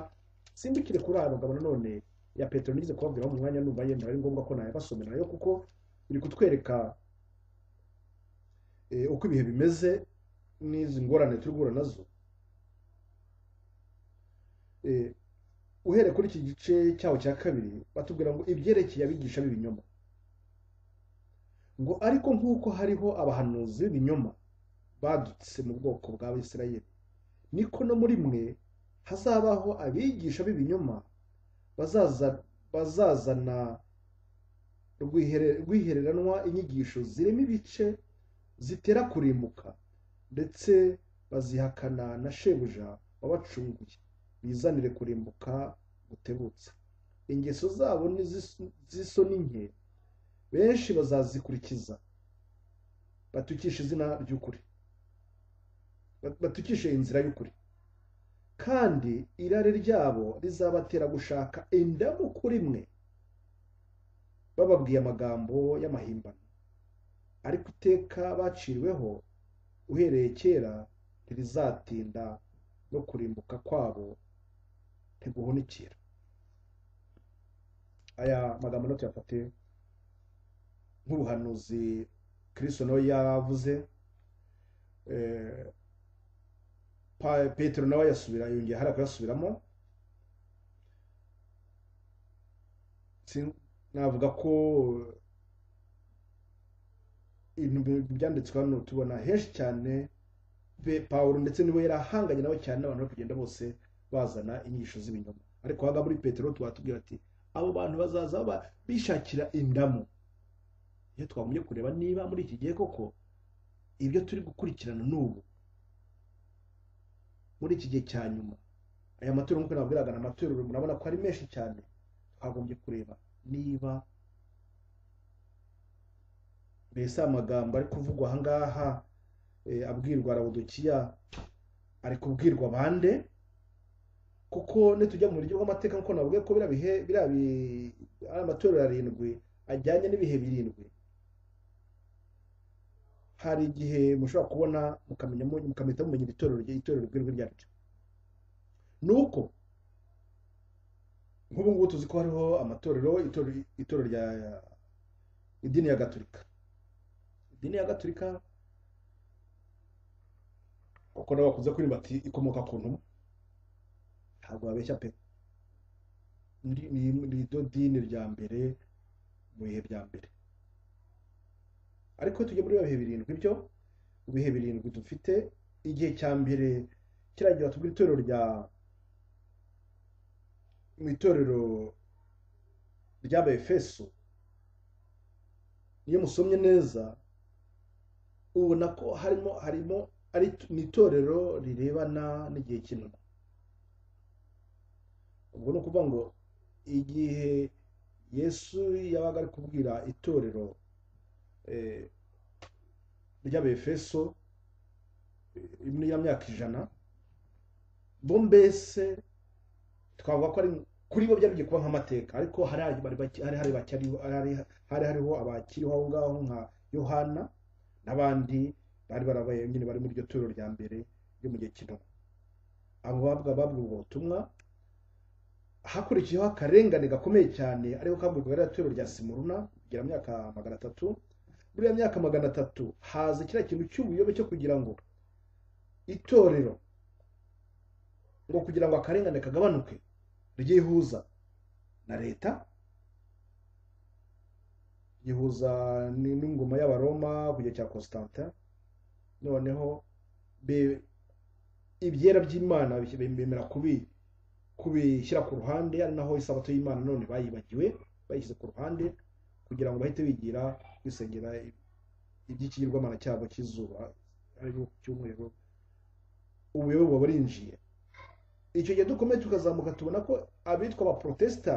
simbikire kuri aya magambo nanone ya petero nigeze kubabwiraho mu mwanya numva yenda ari ngombwa ko nayabasomera nayo kuko iri kutwereka eh, uko ibihe bimeze n'izi ngorane turi guhura nazo Eh, uhereye kuri iki gice cyaho cya kabiri batubwira ngo ibyerekeye abigisha b'ibinyoma ngo ariko nk'uko hariho abahanuzi b'ibinyoma badutse mu bwoko bwa Isirayeli niko no muri mwe hazabaho abigisha b'ibinyoma bazaza bazazana rwihere- rwihereranwa inyigisho zirimo ibice zitera kurimbuka ndetse bazihakana na shebuja wabacunguye bizanire kurimbuka gutebutse ingeso zabo ni zis- z'isoni nke benshi bazazikurikiza batukishe izina ry'ukuri Bat- batukishe inzira y'ukuri kandi irari ryabo rizabatera gushaka indamu kuri mwe bababwiye amagambo y'amahimbano ariko iteka baciriweho uhereye kera ntirizatinda no kurimbuka kwabo ntiguhunikira aya magambo nayo tuyafate nk'ubuhanuzi kristo nawe yavuze eh, Pa- petero nawe yasubira yongeye hari kuyasubiramo Sin- navuga ko ibintu bi- byanditswe hano tubona henshi cyane pe- pawulo ndetse niwe yari ahanganye nawe cyane n'abantu bari kugenda bose bazana inyigisho z'ibinyoma ariko waga muri petero tubatubwira ati abo bantu bazaza baba- bishakira indamu iyo twagombye kureba niba muri iki gihe koko ibyo turi gukurikirana n'ubu muri iki gihe cya nyuma aya matorero nk'uko nabwiraga ni amatorero murabona ko ari menshi cyane twagombye kureba niba mbese aya magambo ari kuvugwa aha ngaha eh, abwirwa rawudukiya ari kubwirwa bande kuko nitujya mu buryo bw'amateka nk'uko navuga ko biriya bihe biriya bi- ari amatorero arindwi ajyanye n'ibihe birindwi hari igihe mushobora kubona mukamenya mukamita mumenya itorero rye- itorero ry'irwe ryaryo ni uko nk'ubu ngubu tuzi ko hariho amatorero itorero itorero rya idini ya gatolika idini ya gatolika kuko nabo bakunze kuririmba ati ikomoka ku ntumwa ntabwo babeshya pe Ni- ni ni ryo dini rya mbere mu bihe bya mbere ariko tujya muri bihe birindwi byo mu bihe birindwi dufite igihe cya mbere kiragira tubwira itorero rya mu itorero ry'abefeso iyo musomye neza ubona ko harimo harimo ari ni itorero rirebana n'igihe cy'intumwa ubwo ni ukuvuga ngo igihe yesu yabaga ari kubwira itorero eh, ry'abefeso eh, muri ya myaka ijana bo mbese twavuga ko ari kuri bo byari bigiye kuba nk'amateka ariko hari hari bari bake- hari hari bakiriho hari hari hariho abakiriho aho ngaho nka yohana n'abandi bari barabaye nyine bari muri iryo torero rya mbere ryo mu gihe cy'intumwa abo babwa babwa ubwo butumwa hakurikiyeho akarengane gakomeye cyane ariko kabwirwa ririya torero rya simuruna kugira myaka magana atatu muri iyo myaka magana atatu haza kiriya kintu cy'ubuyobe cyo kugira ngo itorero ngo kugira ngo akarengane kagabanuke ryihuza na leta ryihuza ni- n'ingoma y'abaroma ku gihe cya constantin noneho be- ibyera by'imana bishyi- bemera kubi kubishyira ku ruhande ari naho isabato y'imana none bayibagiwe bayishyize ku ruhande kugira ngo bahite bigira kwisengera iby'ikigirwamana cyabo cy'izuba aribyo cyumweru ubuyobe buba burinjiye icyo gihe dukomeye tukazamuka tubona ko abitwa abaporotesita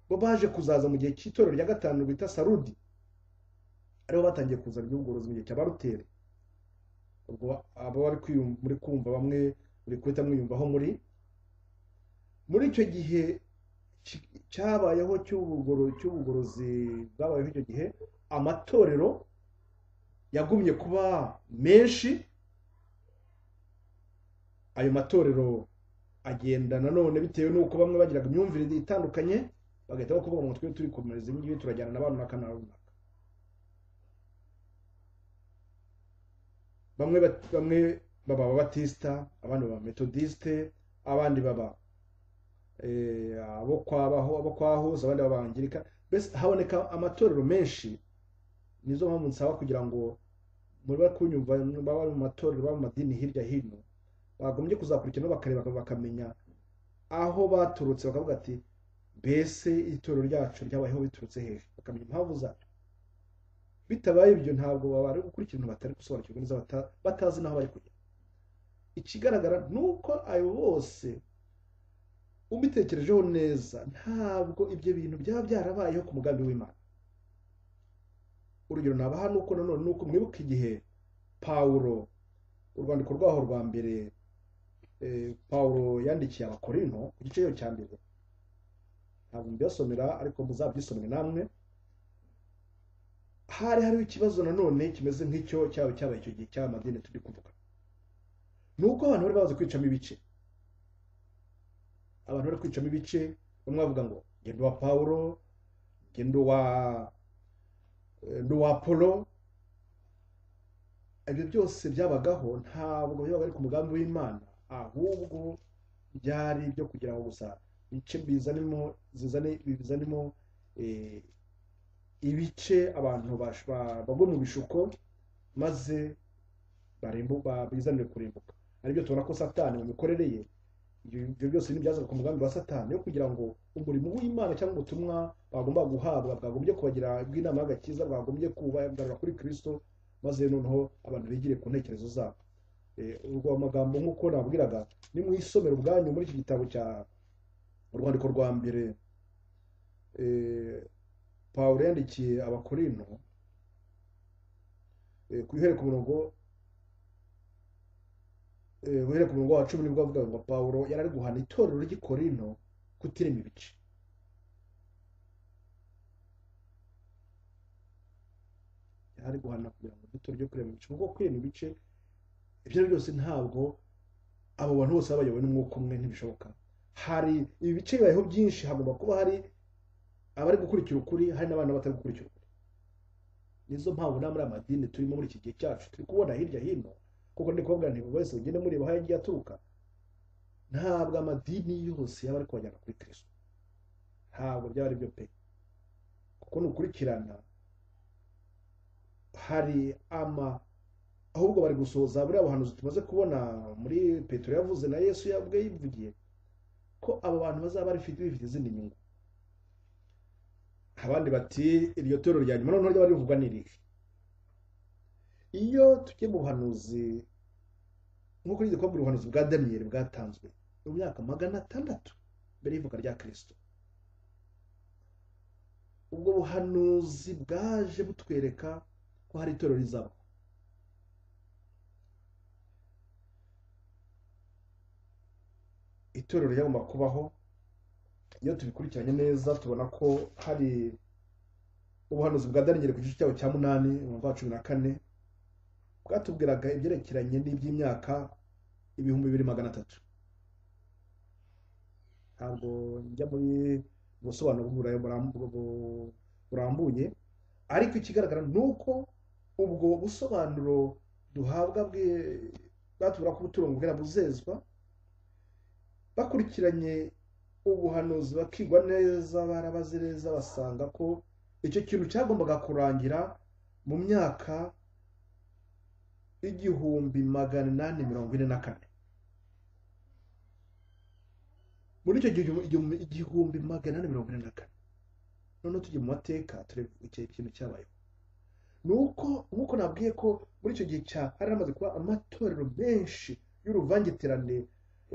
bo baje kuzaza mu gihe cy'itorero rya gatanu bita sarudi aribo batangiye kuzana iby'ubugorozi mu gihe cya baruteri ubwo aba bari kwiyum- muri kumva bamwe muri guhita mwiyumvaho muri muri icyo gihe ki- cyabayeho cy'ubugoro- cy'ubugorozi bwabayeho icyo gihe amatorero yagumye kuba menshi ayo matorero agenda nanone bitewe n'uko bamwe bagiraga imyumvire itandukanye bagahita bakuvuga ngo twe turikomereza ibi ngibi turajyana na ba runaka na runaka bamwe bat- bamwe baba ababatisita abandi baba metodisite abandi baba eh, abo kwabaho abo kwahoze abandi baba abangirika mbese haboneka amatorero menshi nizo mpamvu nsaba kugira ngo muri bari kunyumva baba mu matorero baba mu madini hirya hino bagombye kuzakurikirana bakareba bakamenya aho baturutse bakavuga ati mbese itorero ryacu ryabayeho biturutse hejuru bakamenya impamvu zacyo bitabaye ibyo ntabwo babasha gukurikira ibintu batari gusobanukirwa neza bata- batazi n'aho bari kujya ikigaragara ni uko abo bose ubitekerejeho neza ntabwo ibyo bintu byaba byarabayeho ku mugambi w'imana urugero nabaha ni uko nanone ni uko mwibuka igihe pawulo urwandiko rwaho rwa mbere eh, pawulo yandikiye abakorino ku gice cyo cya mbere ntabwo mbibasomera ariko muzabyisomere namwe hari hariho ikibazo nanone kimeze nk'icyo cyaba cyabaye icyo gihe cy'amadini turi kuvuga ni uko abantu bari bazi kwicamo ibice abantu bari kwicamo ibice bamwe bavuga ngo njye ndi uwa pawulo njye ndi uwa eh, ndi uwa polo ibyo byose byabagaho ntabwo byabaga ari ku mugambi w'imana ahubwo byari ibyo kugira ngo gusa ibice bizanimo zizane bizanimo eh, ibice abantu bash- ba- bagwa mu bishuko maze barimbuka bizanire kurimbuka aribyo tubona ko satani mu mikorere ye ibyo ibyo byose ni ibyazaga ku mugambi wa satani yo kugira ngo umurimo w'imana cyangwa ubutumwa bagomba guhabwa bwagombye kubagira bw'inama y'agakiza bwagombye kubagarura kuri kristo maze noneho abantu bigire ku ntekerezo zabo Eh, urwo amagambo nk'uko nabwiraga ni mu isomero ubwanyu muri iki gitabo cya urwandiko rwa mbere eh, pawulo yandikiye abakorino eh, ku ihereka umurongo eh, uhereka umurongo wa cumi nibwo avuga ngo pawulo yari ari guhana itorero ry'i Korinto kutirema ibice yari ari guhana kugira ngo itorero ryo kurema ibice kuko kurema ibice ibyo ari byo byose ntabwo abo bantu bose baba bayobowe n'umwuka umwe ntibishoboka hari ibi bice bibayeho byinshi hagomba kuba hari abari gukurikira ukuri hari n'abana batari gukurikira ukuri nizo mpamvu nta muri amadini turimo muri iki gihe cyacu turi kubona hirya hino kuko ndi kuvuga nti buri wese ugende mureba aho yagiye aturuka ntabwo amadini yose yaba ari kubajyana kuri kristo ntabwo byaba ari byo pe kuko nukurikirana hari ama ahubwo bari gusohoza buriya buhanuzi tumaze kubona muri petero yavuze na yesu yabwe yivugiye ko abo bantu bazaba bafite bifite izindi nyungu abandi bati iryo torero rya nyuma noneho ryaba rivugwa n'irihe iyo tugiye mu buhanuzi nk'uko nigeze kubabwira ubuhanuzi bwa daniyeli bwatanzwe mu myaka magana atandatu mbere y'ivuka rya kirisito ubwo buhanuzi bwaje butwereka ko hari itorero rizaba itorero ryagomba kubaho iyo tubikurikiranye neza tubona ko hari ubuhanuzi bwa daniyeli ku gice cyawo cya munani umwaka wa cumi na kane bwatubwiraga ibyerekeranye n'iby'imyaka ibihumbi bibiri magana atatu ntabwo njya muri ubusobanuro bw'uburayi burambu- bu- burambuye ariko ikigaragara ni uko ubwo busobanuro duhabwa bwe- bwatubwira ko ubutungo bwera buzezwa bakurikiranye ubuhanuzi bakigwa neza barabaze neza basanga ko icyo kintu cyagombaga kurangira mu myaka igihumbi magana inani mirongo ine na kane muri icyo gihu- igihumbi igihumbi magana inani mirongo ine na kane noneho tujye mu mateka turebe icyo kintu cyabayeho ni uko nk'uko nabwiye ko muri icyo gihe cya hari hamaze kuba amatorero menshi y'uruvangitirane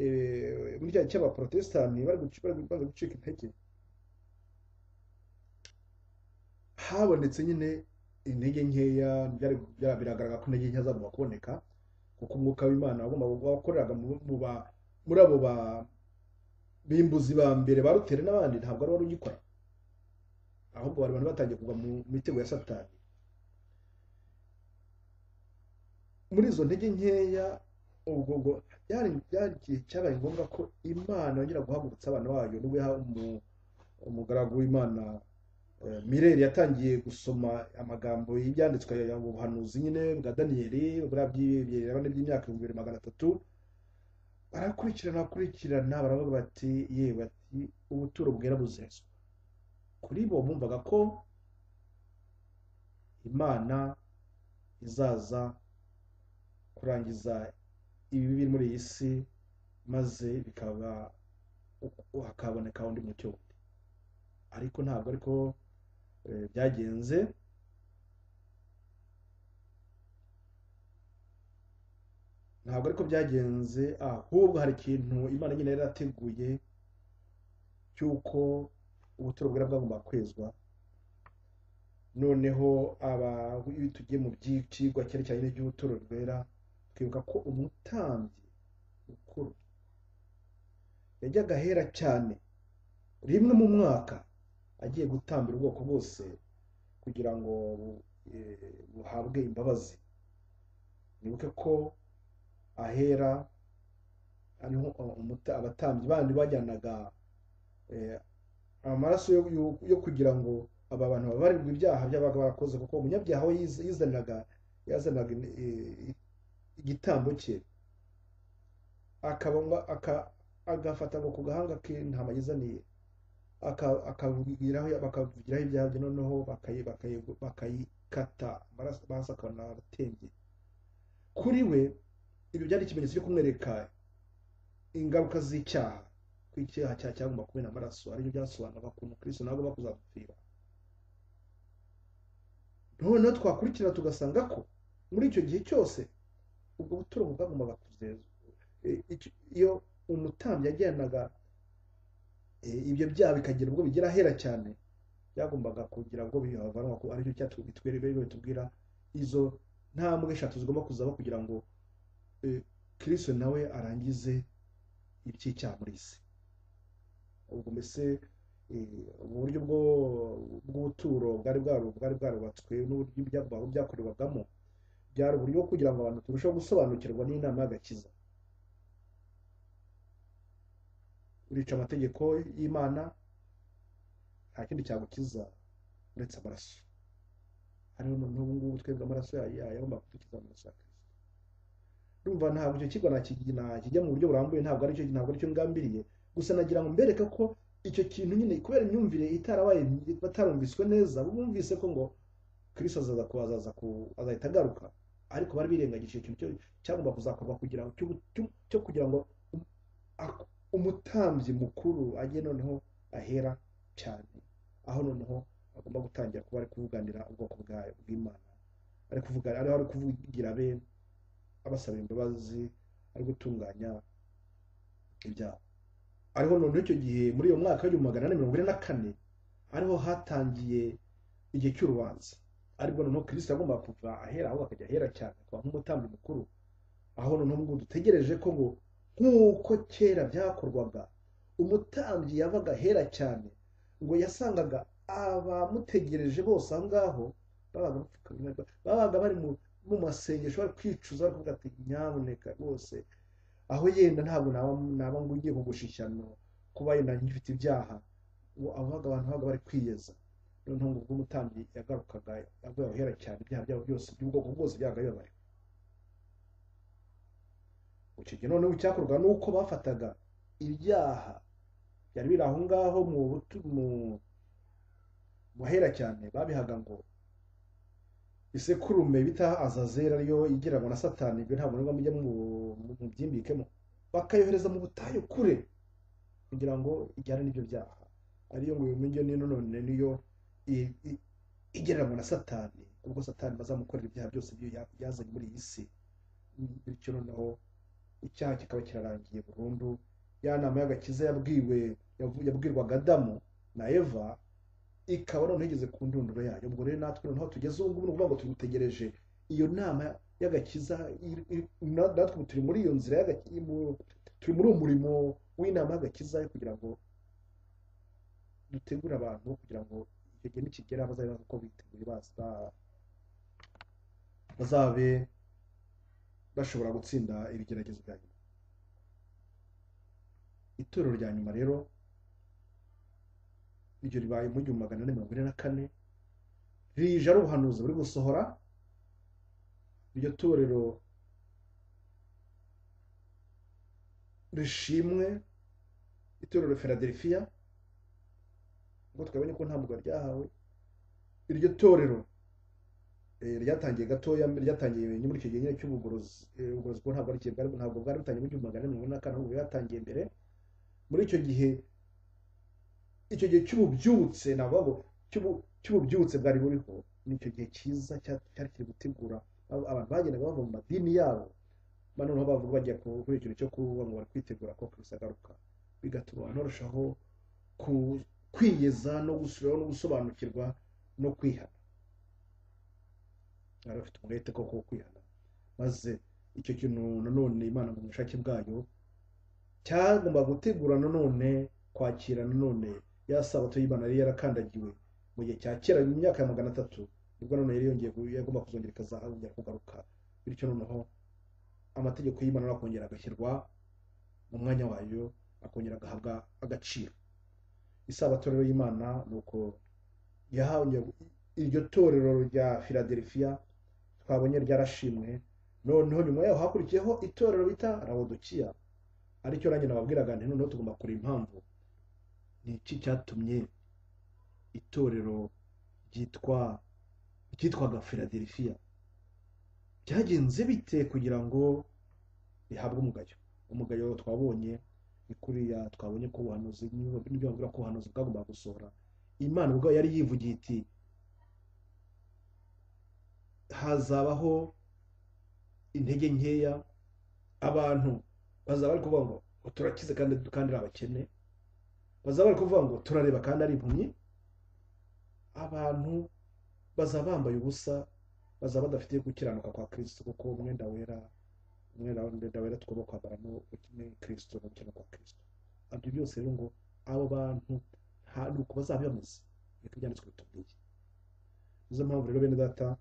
eh, muri cya cy'abaporotesitanti bari guci- bari bamaze gucika intege habonetse nyine intege nkeya byari byari- biragaragara ko intege nkeya zagomba kuboneka kuko umwuka w'imana wagombaga kuba wakoreraga mu- mu ba- muri abo ba bimbuzi ba mbere ba rutere n'abandi ntabwo ari wari ugikora ahubwo bari abantu batangiye kugwa mu mitego ya satani muri izo ntege nkeya ubwo ubwo byari byari igihe cyabaye ngombwa ko imana yongera guhagurutsa abana bayo nibwo yaha umu- umugaragu w'imana eh, mireri yatangiye gusoma amagambo y'ibyanditswe ya mu buhanuzi nyine bwa daniyeli buriya by'ibirabane by'imyaka ibihumbi bibiri magana atatu barakurikirana bakurikirana baravuga bati ye bati ubuturo bwera buzezwa kuri bo bumvaga ko imana izaza kurangiza ibibi biri muri iyi si maze bikaba hakaboneka undi mucyo wundi ariko ntabwo ariko byagenze ntabwo ariko byagenze ahubwo hari ikintu imana nyine yari yarateguye cy'uko ubuturo bwari bwagomba kwezwa noneho aba iyo tugiye mu byicigwa cyane cyane n'iby'ubuturo rwera twibuka ko umutambyi mukuru yajyaga ahera cyane rimwe mu mwaka agiye gutambira ubwoko bwose kugira ngo buhabwe imbabazi nibuke ko ahera hariho abatambyi bandi bajyanaga amaraso yo kugira ngo aba bantu babarirwa ibyaha by'abaga barakoze kuko umunyabyaha we yizaniraga yazanaga igitambo cye agafata ngo ku gahanga ke ntama yizaniye akavugiraho bakavugiraho ibyaha bye noneho bakayikata amaraso akabona aratembye kuri we ibyo byari ikimenyetso cyo kumwereka ingaruka z'icyaha ko icyaha cyaha cyagomba kubona amaraso aribyo byasobanuraga ukuntu kirisito ntabwo bakuzagupfira noneho twakurikira tugasanga ko muri icyo gihe cyose ubwo buturo bwagombaga kuzezwa iyo umutambyi yajyanaga ibyo byaha bikagira ubwo bigera ahera cyane byagombaga kugira ubwo bihavanwa ko aricyo cyatuma bitubwira izo ntambwe eshatu zigomba kuzaba kugira ngo kirisito nawe arangize iby'icyaha muri isi ubwo mbese uburyo bw'ubuturo bwari bwarubatswe n'uburyo byakorerwagamo byari uburyo bwo kugira ngo abantu turusheho gusobanukirwa n'inama y'agakiza urica amategeko y'imana nta kindi cyagukiza uretse amaraso hariho n'ubu ngubu twebwe amaraso yagomba kudukiza amaraso ya kirisito ndumva ntabwo icyo kigo nakijya mu buryo burambuye ntabwo aricyo ngambiriye gusa nagira ngo mbereke ko icyo kintu nyine kubera imyumvire itarabaye batarumviswe neza bumvise ko ngo kirisi azaza azahita agaruka ariko bari birengagije icyo kintu cyagomba kuzakorwa kugira ngo cyo kugira ngo umutambyi mukuru ajye noneho ahera cyane aho noneho agomba gutangira kuba ari kuvuganira ubwoko bwayo bw'imana ari kuvugira ari kuvugira be abasaba imbabazi ari gutunganya ibyaha ariho noneho icyo gihe muri iyo mwaka w'igihumbi magana ane mirongo ine na kane ariho hatangiye igihe cy'urubanza ariko noneho kirisita agomba kuva ahera aho akajya ahera cyane akaba nk'umutambyi mukuru aho noneho ngo dutegereje ko ngo nk'uko kera byakorwaga umutambyi yavaga ahera cyane ngo yasangaga abamutegereje bose aho ngaho babaga bapfukamye babaga bari mu masengesho bari kwicuza bari kuvuga ati nyamuneka rwose aho yenda ntabwo naba ngo ugiye kugusha ishyano kuba yenda ngifite ibyaha abaga abantu babaga bari kwiyeza noneho ngo ubwo umutambyi yagarukaga yaguye ahera cyane ibyaha byabo byose by'ubwoko bwose byabaga bibabaye icyo gihe noneho icyakorwa ni uko bafataga ibyaha byari biri aho ngaho mu hera cyane babihaga ngo isekurume bita azazera ariyo igira ngo na satani ibyo ntabwo niba mujya mubyimbikemo bakayohereza mu butayu kure kugira ngo ijyane n'ibyo byaha ariyo ngo iyo nino none niyo igereranwa na satani ubwo satani bazamukorera ibyaha byose byazanye muri iyi si bityo noneho icyaha kikaba kirarangiye burundu ya nama y'agakiza yabwiwe yabwirwaga adamu na eva ikaba noneho igeze ku ndunduro yayo ubwo rero natwe noneho tugeze ubu ngubu ni ukuvuga ngo tumutegereje iyo nama y'agakiza natwe turi muri iyo nzira turi muri uwo murimo w'inama y'agakiza kugira ngo dutegure abantu kugira ngo icyo gihe nikigera bazabe uko biteguye bazabe bashobora gutsinda ibigeragezo bya nyuma itorero rya nyuma rero iryo ribaye mu gihumbi magana ane mirongo ine na kane rije ari ubuhanuzi buri gusohora iryo torero rishimwe itorero feraderifiya ngo twabonye ko ntabwo ryahawe iryo torero eh, ryatangiye gatoya ryatangiye muri icyo gihe nyine cy'ubugorozi eh, ubugorozi bwo ntabwo aricyo bwari ntabwo bwari butangiye mu gihumbi magana ane mirongo ine na kane ahubwo byatangiye mbere muri icyo gihe icyo gihe cy'ububyutse nabwo cy'ubu- cy'ububyutse bwari buriho ni icyo gihe cyiza cya- cyari kiri gutegura Abo- abantu bagendaga bava mu madini yabo noneho bavuga bajya ku- kuri ikintu cyo kuvuga ngo bari kwitegura ko kristo agaruka bigatuma abantu barushaho ku- kwiyeza no gusubiraho no gusobanukirwa no kwihana bari bafite umwete koko wo kwihana maze icyo kintu nanone imana mu bushake bwayo cyagomba gutegura nanone kwakira nanone ya sabato y'imana yari yarakandagiwe mu gihe cya kera mu myaka ya magana atatu nibwo nanone yari yongeye gu- yagomba kuzongera ikazongera kugaruka bityo noneho amategeko y'imana akongera agashyirwa mu mwanya wayo akongera agahabwa agaciro isabato rero y'imana ni uko yahongeye iryo torero rya filadelfiya twabonye ryarashimwe noneho nyuma yaho hakurikiyeho itorero bita rawodokiya aricyo nanjye nababwiraga nti noneho tugomba kureba impamvu ni iki cyatumye itorero ryitwa ryitwaga filadelfiya byagenze bite kugira ngo rihabwe umugayo umugayo twabonye ni kuriya twabonye ko ubuhanuzi n'ibyo bavuga ko ubuhanuzi bwagombaga gusohora imana ubwayo yari yivugiye iti hazabaho intege nkeya abantu bazaba bari kuvuga ngo ngo turakize kandi kandi ari abakene bazaba bari kuvuga ngo turareba kandi ari impumyi abantu bazaba bambaye ubusa bazaba badafite gukiranuka kwa kirisito kuko umwenda wera umwenda umwenda wera tugomba kwambara ni ukeneye kirisito no gukiranuka kwa kirisito ibyo byose rero ngo abo bantu nta ni uko bazaba bameze niko byanditswe bitubwiye nizo mpamvu rero bene data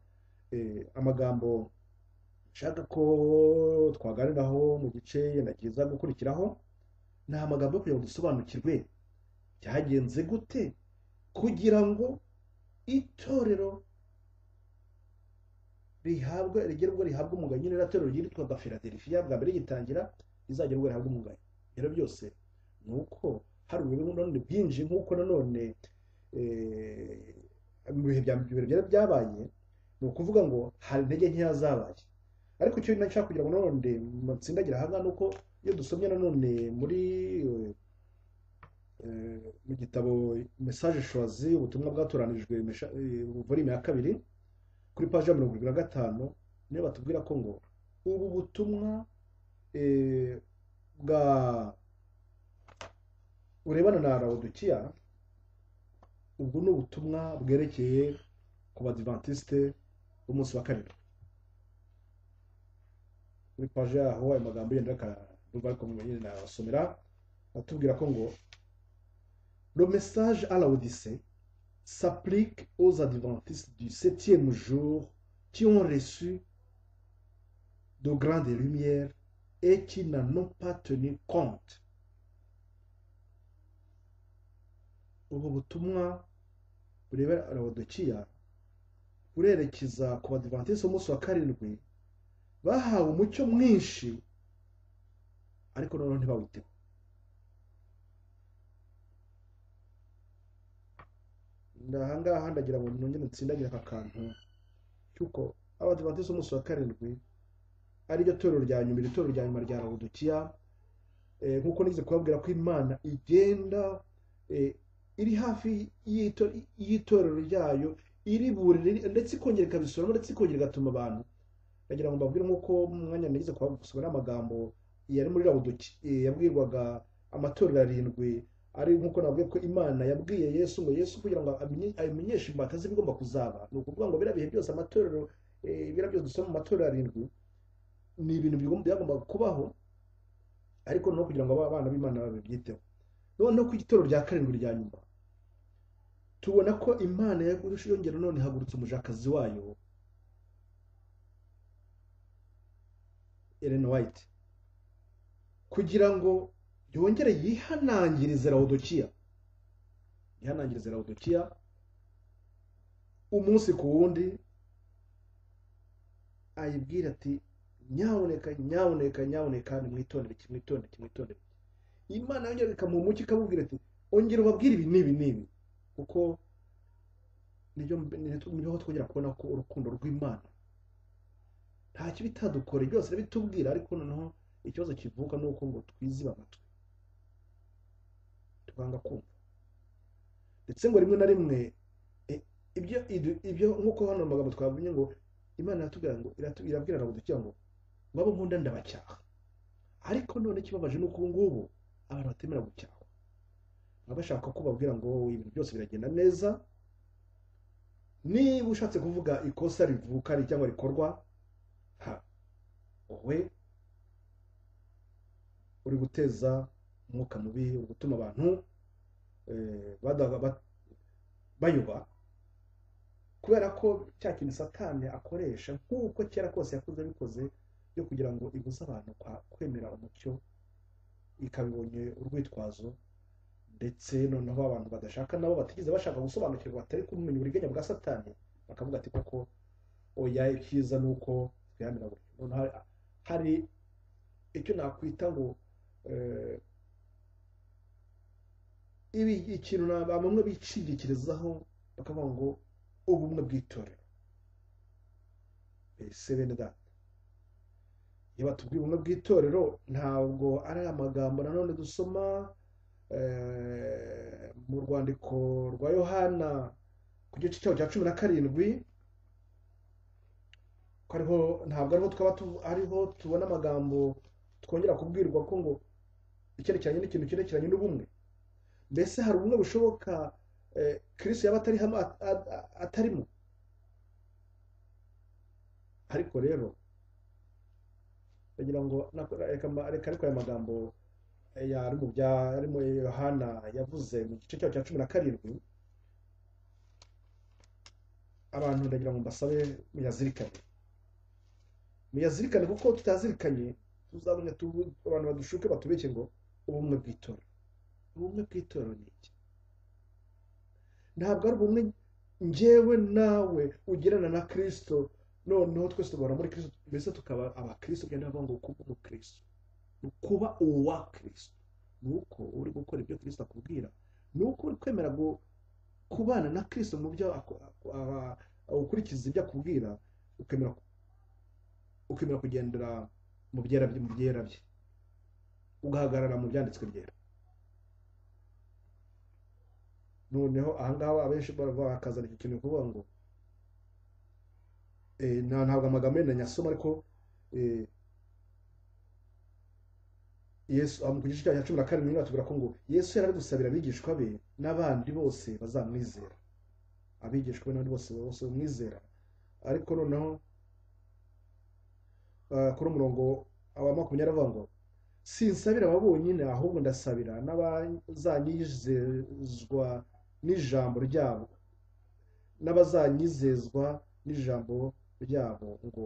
eh, amagambo nshaka ko twaganiraho mu gice yenda kiza gukurikiraho ni amagambo yo kugira ngo dusobanukirwe byagenze gute kugira ngo itorero rihabwa rigerwa rihabwa umugayo nyine rero itorero ryitwaga filadelfiya bwa mbere rigitangira rizagerwa rihabwa umugayo rero byose ni uko hari ubuyobe nanone bwinshi nk'uko nanone eh, mu bihe bya mbere byari byabaye ni ukuvuga ngo hari intege nkeya zabaye ariko icyo nashaka kugira ngo nanone mutsindagira aha ngaha ni uko iyo dusomye nanone muri eh, Eh, mu gitabo mesaje showazi ubutumwa bwatoranijwe mesha- eh, volume ya kabiri kuri paji ya mirongo irindwi na gatanu niyo batubwira ko ngo ubu butumwa eh, bwa burebana na rawudukiya ubwo ni ubutumwa bwerekeye ku badivantiste b'umunsi wa kabiri kuri paji yaho ayo magambo yenda akadumva ariko nyine nayabasomera atubwira ko ngo Le message à la Odyssée s'applique aux adventistes du septième jour qui ont reçu de grandes lumières et qui n'en ont pas tenu compte. ubu butumwa bureba Laodikiya burerekeza ku badivantisi b'umunsi wa karindwi bahawe umucyo mwinshi ariko noneho ntibawiteho ahangaha ndagira ngo nongere ntsindagira aka kantu cy'uko abadivantisite b'umunsi wa karindwi ariryo torero rya nyuma iri torero rya nyuma rya rawudukiya eh, nk'uko nigeze kubabwira ko imana igenda eh, iri hafi y'ito- y'itorero ryayo iriburira ndetse ikongera ikabisubiramo ndetse ikongera igatuma abantu ndagira ngo mbabwire nk'uko mu mwanya nigeze kubabwira amagambo yari muri rawudukiya yabwirwaga amatorero arindwi ari nk'uko navuga ko imana yabwiye yesu ngo yesu kugira ngo amenye- abimenyeshe imbata z'ibigomba kuzaba ni ukuvuga ngo biriya bihe byose amatorero eh, biriya byose dusoma mu matorero arindwi ni ibintu bigomba byagombaga kubaho ariko no kugira ngo abana b'imana babyiteho noneho ku gitoro rya karindwi rya nyuma tubona ko imana yagurusha yongera none ihagurutsa umujakazi wayo Ellen White kugira ngo yongere yihanangirize rawudukiya yihanangirize rawudukiya umunsi ku wundi ayibwira ati nyaboneka nyaboneka nyaboneka nimwitondere kimwitondere kimwitondere imana yongera ikamuha umucyo ikamubwira ati ongera ubabwire ibi n'ibi n'ibi kuko niryo niho twongera kubona ko urukundo rw'imana nta kibi itadukore byose bitubwira ariko noneho ikibazo kivuka ni uko ngo twiziba amatwi tukanga kumva ndetse ngo rimwe na rimwe ibyo ibyo nk'uko hano amagambo twavuye ngo imana iratubwira ngo irabwira ngo ngo babo nkunda ndabacyaha ariko none ikibabaje ni uko ubu ngubu abantu batemera gucyahwa baba bashaka ko babwira ngo ibintu byose biragenda neza niba ushatse kuvuga ikosa rivuka cyangwa rikorwa ha wowe uri guteza umwuka mubi uri gutuma abantu bayoba kubera ko cya kintu satani akoresha nk'uko kera kose yakoze abikoze yo kugira ngo ibuze abantu kwemera umucyo ikabibonye urwitwazo ndetse noneho abantu badashaka nabo batigeze bashaka gusobanukirwa batari kumenya uburiganya bwa satani bakavuga ati koko oya icyiza ni uko twihanira buri hari icyo nakwita ngo ibi ikintu bamwe bicindikirizaho bakavuga ngo ubumwe bw'itorero ese bene data iyo batubwiye ubumwe bw'itorero ntabwo ari amagambo nanone dusoma mu rwandiko rwa yohana ku gice cyaho cya cumi na karindwi ariho ntabwo ariho twaba ariho tubona amagambo twongera kubwirwa ko ngo icyerekeranye n'ikintu cyerekeranye n'ubumwe mbese hari ubumwe bushoboka kirisi yaba atarimo ariko rero ndagira ngo reka ariko aya magambo yari mu bya arimo yohana yavuze mu gice cyayo cya cumi na karindwi abantu ndagira ngo mbasabe muyazirikane muyazirikane kuko tutazirikanye tuzabone abantu badushuke batubeshye ngo ubumwe bw'itorero ubumwe bw'itorero ni iki ntabwo ari ubumwe ngewe nawe ugirana na kirisito noneho twese tugahora muri kirisito mbese tukaba abakirisito byenda bavuga ngo kuba umukristo ni ukuba uwa kirisito ni uko uri gukora ibyo kirisito akubwira ni uko uri kwemera kubana na kirisito mu byo ukurikiza ibyo akubwira ukemera kugendera mu byera bye ugahagarara mu byanditswe byera noneho ahangaha abenshi bakazana iki kintu kuvuga ngo ntabwo amagambo yenda nyasoma ariko yesu ku gice cya cumi na karindwi batubwira ko ngo yesu yari ari gusabira abigishwa be n'abandi bose bazamwizera abigishwa be n'abandi bose bose bamwizera ariko noneho kuri umurongo wa makumyabiri avuga ngo sinsabira aba bonyine ahubwo ndasabira n'abazanyizezwa n'ijambo ryabo n'abazanyizezwa n'ijambo ryabo ngo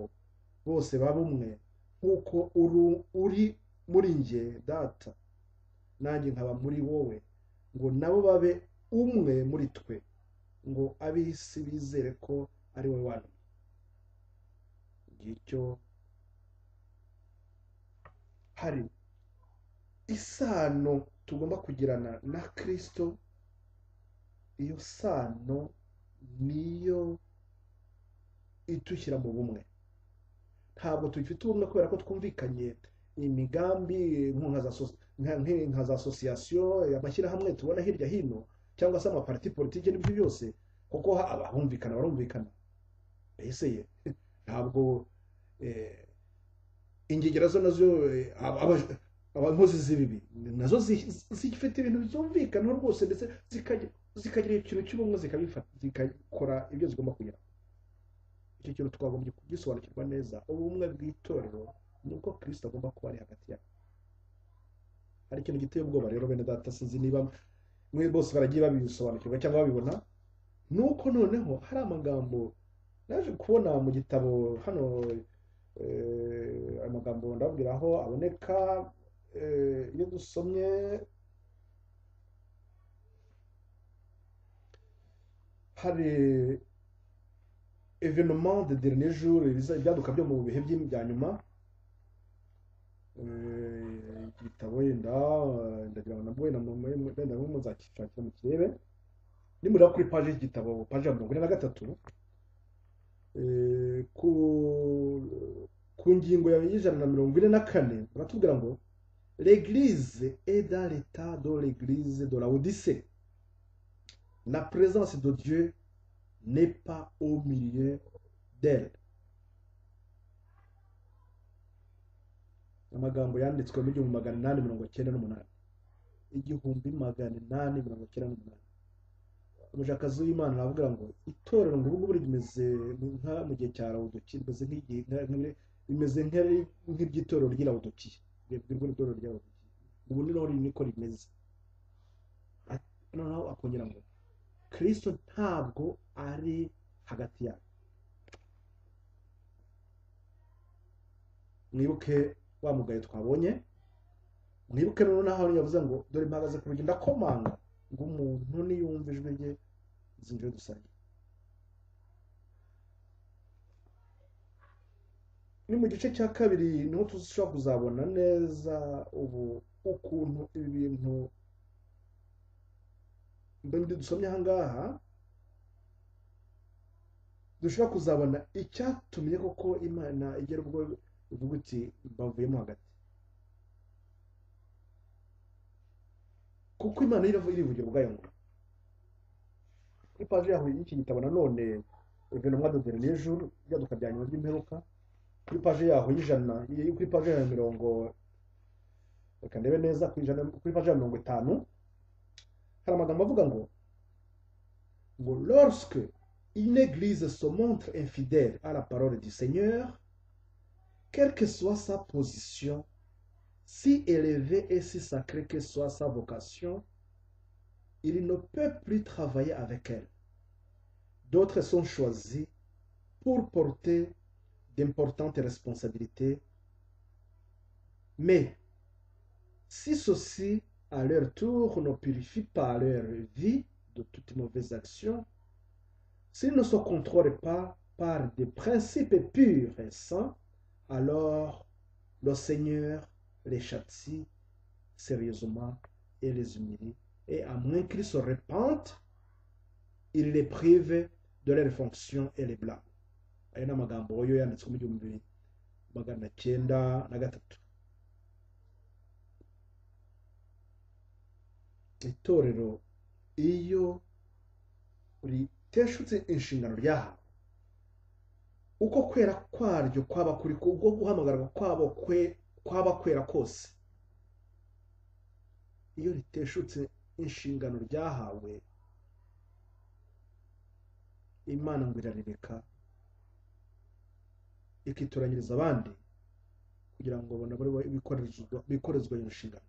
bose babe umwe nk'uko uri muri nge data nanjye nkaba muri wowe ngo nabo babe umwe muri twe ngo ab'isi bizere ko ari wowe wantumye ngicyo hari isano tugomba kugirana na kirisito iyo sano niyo itushyira mu bumwe ntabwo tugifite ubumwe kubera ko twumvikanye imigambi nka za asosiyasiyo amashyirahamwe tubona hirya hino cyangwa se amapariti politiki n'ibyo byose kuko abahumvikana barumvikana mbese ye ntabwo ingegera zo nazo abakozi z'ibibi nazo zifite ibintu byumvikana rwose ndetse zikagira ikintu cy'ubumwe zikabikora ibyo zigomba kugira icyo kintu twagombye kugisobanukirwa neza ubumwe bw'itorero ni uko kirisita agomba kuba ari hagati yabo hari ikintu giteye ubwoba rero bene data sinzi niba mwe bose baragiye babisobanukirwa cyangwa babibona ni uko noneho hari amagambo naje kubona mu gitabo hano amagambo ndabwira aho aboneka iyo dusomye hari evenoma de dernier jour ibyaduka byo mu bihe bya nyuma igitabo wenda ndagira ngo nabwo wenda mu nzakishakira mu kirebe nimureba kuri paji y'igitabo paji ya mirongo ine na gatatu eh, ku ku ngingo ya y'ijana na mirongo ine na kane baratubwira ngo l'église est dans l'état de l'église de la odyssée la présence de dieu n'est pas au milieu d'elle amagambo yanditswe mu igihumbi magana inani mirongo cyenda n'umunani igihumbi magana inani mirongo cyenda n'umunani umujakazi w'imana aravuga ngo itorero ngo ubu ngubu rimeze nka mu gihe cya rawudoki rimeze nk'igihe nka- nka- rimeze nka- nk'iry'itorero ry'irawudokiya ribwirwa n'itorero ry'arawudokiya ubu ni naho niko rimeze At- noneho akongera ngo kirisito ntabwo ari hagati yabo mwibuke wa mugayo twabonye mwibuke noneho aho yavuze ngo dore mpagaze ku rugi ndakomanga ngo umuntu niyumva ijwi rye zinjire dusangire ni mu gice cya kabiri niho tuzashobora kuzabona neza ubu ukuntu ibi bintu bindi dusomye aha ngaha dushobora kuzabona icyatumye koko imana igera ubwo ivuga iti bavuyemo hagati kuko imana yo iravuga irivugira ubwayo ngo kuri paji yaho y'iki gitabo nanone evenoma de dernier jour ibyaduka bya nyuma by'imperuka kuri paji yaho y'ijana iyi- kuri paji ya mirongo reka ndebe neza kuri ijana kuri paji ya mirongo itanu hari amagambo avuga ngo ngo lorsque une église se montre infidèle à la parole du seigneur quelle que soit sa position si élevée et si sacrée que soit sa vocation, il ne peut plus travailler avec elle. D'autres sont choisis pour porter d'importantes responsabilités, mais si ceux-ci, à leur tour, ne purifient pas leur vie de toutes mauvaises actions, s'ils ne se contrôlent pas par des principes purs et saints, alors le Seigneur les châtie sérieusement et les humilie. Et à moins qu'ils se répandent, il les prive de leurs fonctions et les blâme. Ayo ni amagambo yo yanditswe mu gihumbi magana cyenda na gatatu. Itorero iyo riteshutse inshingano ryahawe, uko kwera kwaryo kwaba kuri ubwo guhamagarwa kwabo kwe kwaba kwera kose, iyo riteshutse inshingano ryahawe imana ngo irarireka ikitoranyiriza abandi kugira ngo banabone bikorezwa bikorezwa iyo nshingano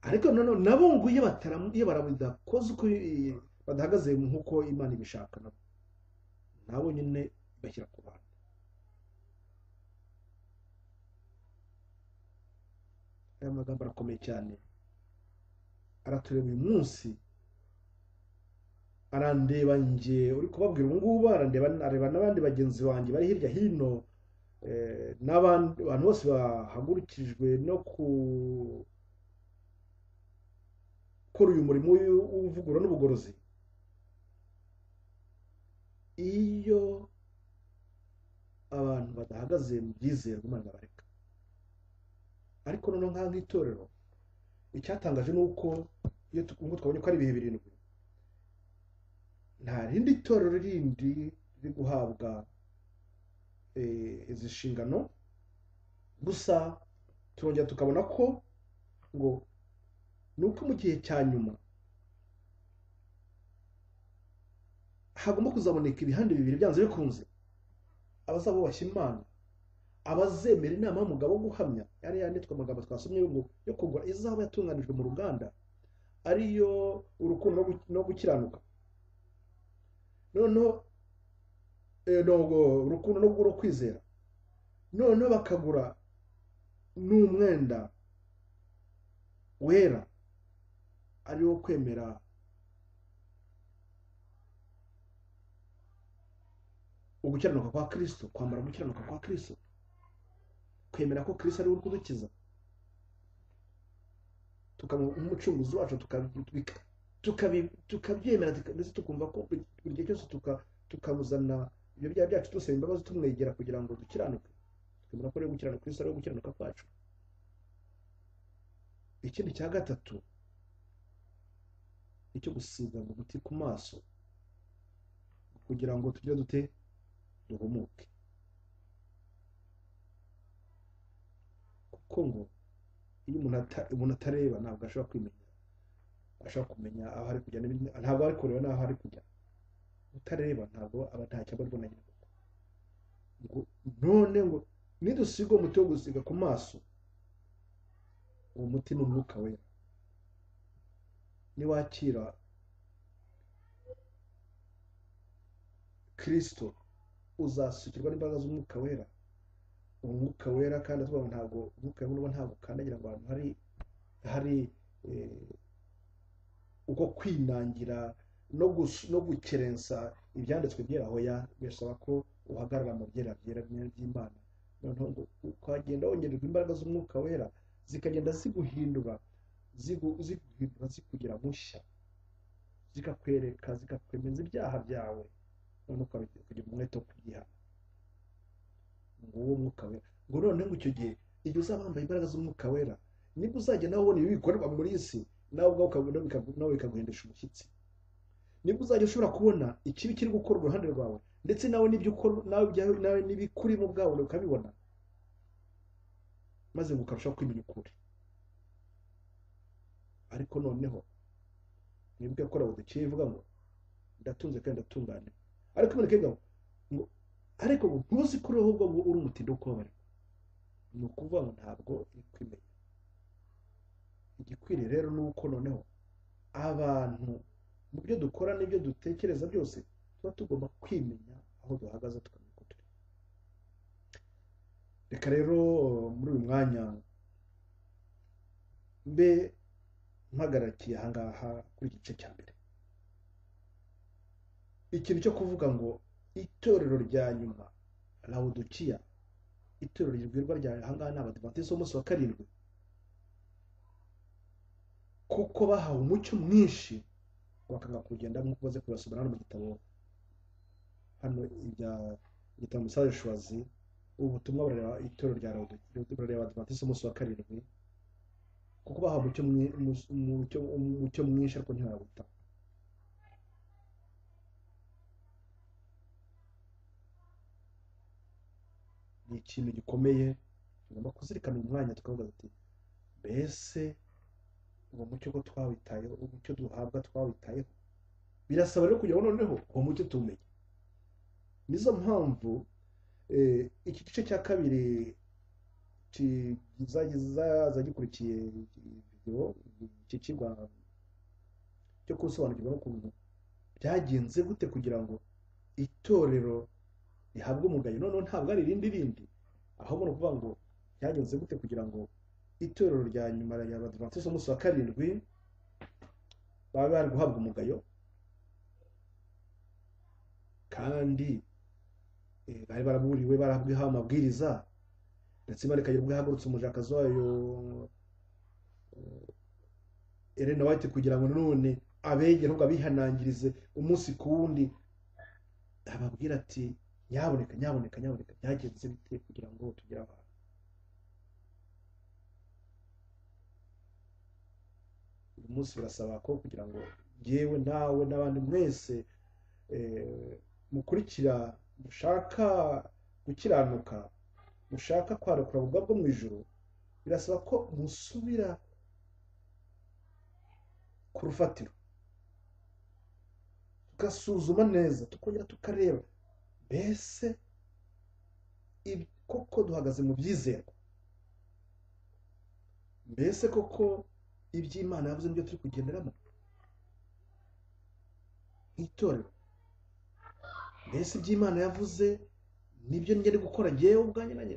ariko nanone nabo ngo iyo bataramu- iyo bara- badakozwe eh, badahagaze nk'uko imana ibishaka nabo nabo nyine bashyira ku bantu aya magambo arakomeye cyane aratureba uyu munsi arandeba njye uri kubabwira ubu ngubu arandeba areba n'abandi bagenzi banjye bari hirya hino eh, n'abandi abantu bose bahagurukirijwe no ku gukora uyu murimo w'u- w'ivugurura n'ubugorozi iyo abantu badahagaze mu byizere Imana irabareka ariko noneho nk'aha nk'itorero icyatangaje ni uko iyo tu- nk'uko twabonye ko ari ibihe birindwi nta rindi torero rindi riri guhabwa eh, izi nshingano gusa turongera tukabona ko ngo ni uko mu gihe cya nyuma hagomba kuzaboneka ibihande bibiri byanze bikunze abazabubashya imana abazemera inama y'umugabo wo guhamya yari yanditswe amagambo twasomye ngo yo kugura izaba yatunganijwe mu ruganda ariyo urukundo no gu- no gukiranuka noneho eh, no, gu- urukundo no no kwizera noneho bakagura n'umwenda wera ari wo kwemera ugukiranuka kwa kirisito kwambara gukiranuka kwa kirisito kwemera ko kirisito ari we uri kudukiza tukaba umucunguzi wacu tuka- tukabi- tukabyemera tuka- ndetse tukumva ko buri buri gihe cyose tuka- tukabuzana ibyo byaha byacu dusaba imbabazi tumwegera kugira ngo dukiranuke twemera ko ari gukiranuka Kristo ari gukiranuka kwacu ikindi cya gatatu ni icyo gusiga umuti ku maso kugira ngo tujye dute duhumuke kuko ngo iyo umuntu ata- umuntu atareba ntabwo ashobora kwimenya ashobora kumenya aho ari kujya n'ibindi- ntabwo ari kureba n'aho ari kujya utareba ntabwo aba ntacyo aba abona nyine ngo none ngo nidusiga uwo muti wo gusiga ku maso uwo muti ni umwuka wera niwakira kirisito uzasukirwa n'imbaraga z'umwuka wera umwuka wera kandi atwara ntabwo umwuka wera uba ntabwo ukandagira ngo ahantu hari hari eh, uko kwinangira no gus- no gukerensa ibyanditswe byera hoya birasaba ko uhagarara mu byera byera by'imana noneho ngo ukagenda wongererwa imbaraga z'umwuka wera zikagenda ziguhindura zigu- ziguhindura zikugira mushya zikakwereka zikakwemeza ibyaha byawe noneho ukabi- ukagira umwete wo kubyihana nguwo mwuka wera ngo noneho ngo icyo gihe igihe uzaba wambaye imbaraga z'umwuka wera nibwo uzajya nawe ubona ibibi bikorerwa muri iyi si nawe ubwawe ukabona bikagu- nawe bikaguhindisha umushyitsi nibwo uzajya ushobora kubona ikibi kiri gukorwa uruhande rwawe ndetse nawe n'ibyo ukora nawe ibyawe nawe n'ibikurimo bwawe ukabibona maze ngo ukarushaho kwimenya ukuri ariko noneho nibwo yakora budaciye ivuga ngo ndatunze kandi ndatunganye ariko imanike ngo ngo ariko ngo ntuzi ko uriho ahubwo ngo uri umutindi wo kubabarira ni ukuvuga ngo ntabwo uri kwimenya igikwiriye rero ni uko noneho abantu mu byo dukora n'ibyo dutekereza byose tuba tugomba kwimenya aho duhagaze tukamenya uko turi reka rero muri uyu mwanya mbe mpagarakiye ahangaha kuri iki gice cya mbere ikintu cyo kuvuga ngo itorero rya nyuma lawudukiya itorero ribwirwa rya ahangaha ni abadivantizi b'umunsi wa karindwi kuko bahawe umucyo mwinshi bakanga kugenda nk'uko umaze kubasoma hano mu gitabo hano ibya igitabo musaje shuwazi ubu butumwa barareba itorero rya lawudukiya barareba abadivantizi b'umunsi wa karindwi kuko bahawe umucyo mwi- umu- umucyo- umucyo mwinshi ariko ntibawitaho ni ikintu gikomeye tugomba kuzirikana uyu mwanya tukavuga ati mbese uwo mucyo ko twawitayeho umucyo duhabwa twawitayeho birasaba rero kugira ngo noneho uwo mucyo tuwumenye nizo mpamvu eh, iki gice cya kabiri ki- kizaza gikurikiye video cyicirwa cyo gusobanukirwa n'ukuntu byagenze gute kugira ngo itorero rihabwe umugayo noneho ntabwo ari irindi rindi ahubwo ni ukuvuga ngo byagenze gute kugira ngo itorero rya nyuma rya abadivantizi umunsi wa karindwi babe bari guhabwa umugayo kandi eh, bari baraburiwe barabwihawe amabwiriza ndetse imana ikagira ubwo ihagurutse umujakazi wayo eh, Ellen White kugira ngo none abegere ahubwo abihanangirize umunsi ku wundi ababwira ati nyaboneka nyaboneka nyaboneka byagenze bite kugira ngo tugire abantu uyu munsi birasaba ko kugira ngo yewe nawe n'abandi mwese eh, mukurikira mushaka gukiranuka mushaka kwarekura ubwa bwo mu ijoro birasaba ko musubira ku rufatiro tugasuzuma neza tukongera tukareba mbese ibi- koko duhagaze mu byizerwa mbese koko iby'imana yavuze nibyo turi kugenderamo nk'itorero mbese iby'imana yavuze nibyo njya ndi gukora ngewe ubwanjye nanjye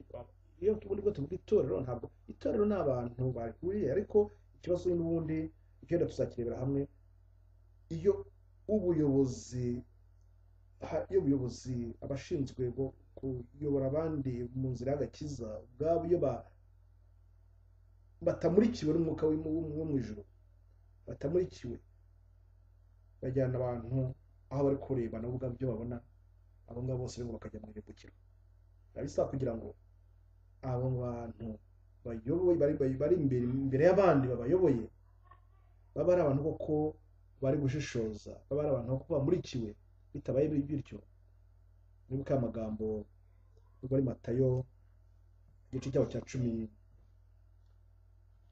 iyo tubundi bwo tuvuga itorero ntabwo itorero ni abantu bahuriye ariko ikibazo n'ubundi ibyenda tuzakirebera hamwe iyo ubuyobozi ha- iyo ubuyobozi abashinzwe gu- kuyobora abandi mu nzira y'agakiza ubwabo iyo ba- batamurikiwe n'umwuka w'im- wo mu ijuru batamurikiwe bajyana abantu aho bari kureba nabo ubwabo ibyo babona abo ngabo bose rero bakajya mu irimbukiro biba bisaba kugira ngo abo bantu bayoboye bari bari- bari imbere imbere y'abandi babayoboye baba ari abantu koko bari gushishoza baba ari abantu koko bamurikiwe bitabaye bi- bityo nibuka amagambo yo muri matayo igice cyabo cya cumi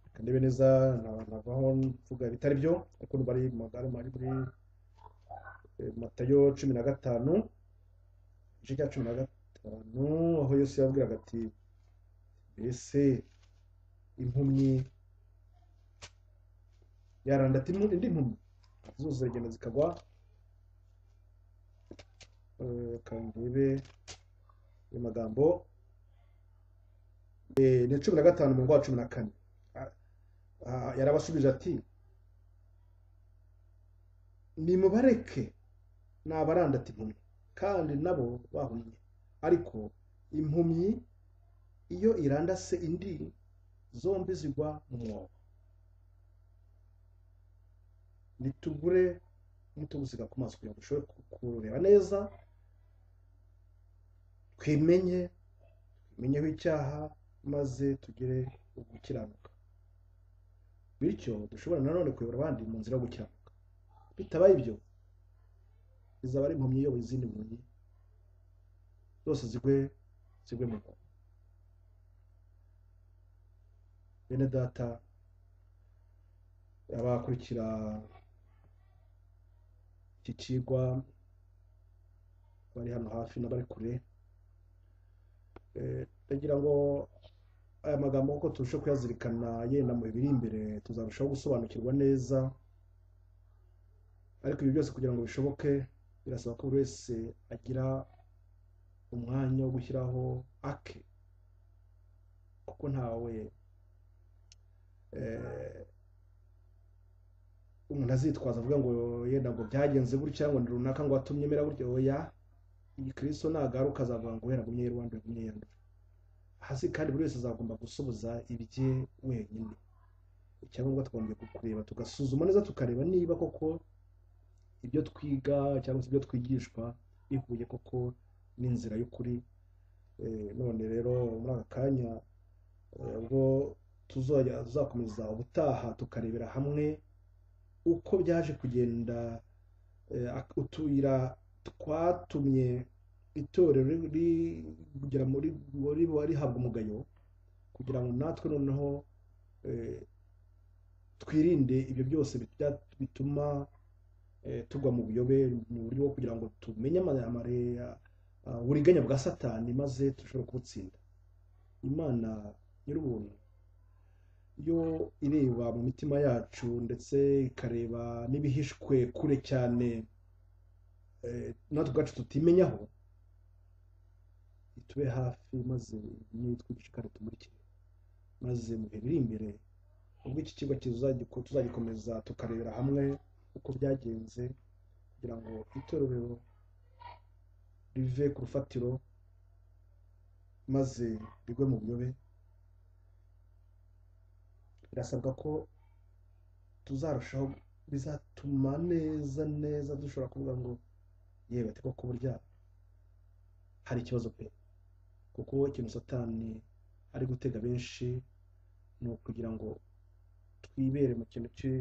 reka ndebe neza nta- ntavaho mvuga bitari byo ariko bari mu magare bari muri eh, matayo cumi na gatanu igice cya cumi na gatanu aho yesu yabwiraga ati mbese impumyi yaranda ati "Mu- indi mpumyi zuzi ziragenda zikagwa Eh, reka ndebe ayo magambo Eh, ni cumi na gatanu umurongo wa cumi na kane Ah, ah, yarabasubije ati nimubareke ni abarandata impumyi kandi nabo bahumye ariko impumyi iyo irandase indi zombi zigwa mu mwobo nitugure n'utugusiga ku maso kugira ngo dushobore ku- kurureba neza twimenye tumenyeho icyaha maze tugire ugukiranuka bityo dushobora nanone kuyobora abandi mu nzira yo gukiranuka bitabaye ibyo izaba ari impumyi iyoboye izindi mpumyi zose zigwe zigwe mu mwobo bene data abakurikira iki kigwa bari hano hafi n'abari kure Eh, ndagira ngo aya magambo kuko turushe kuyazirikana yenda mu biri imbere tuzarushaho gusobanukirwa neza ariko ibi byose kugira ngo bishoboke birasaba ko buri wese agira umwanya wo gushyiraho ake kuko ntawe eh, umuntu azitwaza avuga ngo yenda ngo byagenze gutya ngo ni runaka ngo watumye mera gutya oya igikristo nagaruka azavuga ngo wenda gumye yanduye gumye yanduye hasi kandi buri wese azagomba gusubiza ibye wenyine icyangombwa twagombye kureba tugasuzuma neza tukareba niba koko ibyo twiga cyangwa se ibyo twigishwa bihuye koko n'inzira y'ukuri Eh, none rero muri aka kanya eh, ubwo tuzajya tuzakomeza ubutaha tukarebera hamwe uko byaje kugenda eh, ak- utuyira twatumye itorero ri- rigera muri muri rihabwa umugayo kugira ngo natwe noneho eh, twirinde ibyo byose bitya- bituma eh, tugwa mu buyobe mu buryo bwo kugira ngo tumenye amaremare uburiganya bwa satani maze dushobore kubutsinda imana nyir'ubuntu yo ireba mu mitima yacu ndetse ikareba n'ibihishwe kure cyane eh, natwe ubwacu tutimenyaho itube hafi maze nitwigishe kandi tumurikire maze mu bihe biri imbere ubwo iki kigo kizagiko- tuzagikomeza tukarebera hamwe uko byagenze kugira ngo itorero rive ku rufatiro maze rigwe mu buyobe birasabwa ko tuzarushaho bizatuma neza neza dushobora kuvuga ngo yewe ati koko burya hari ikibazo pe kuko ikintu satani ari gutega benshi ni ukugira ngo twibere mu kintu cyo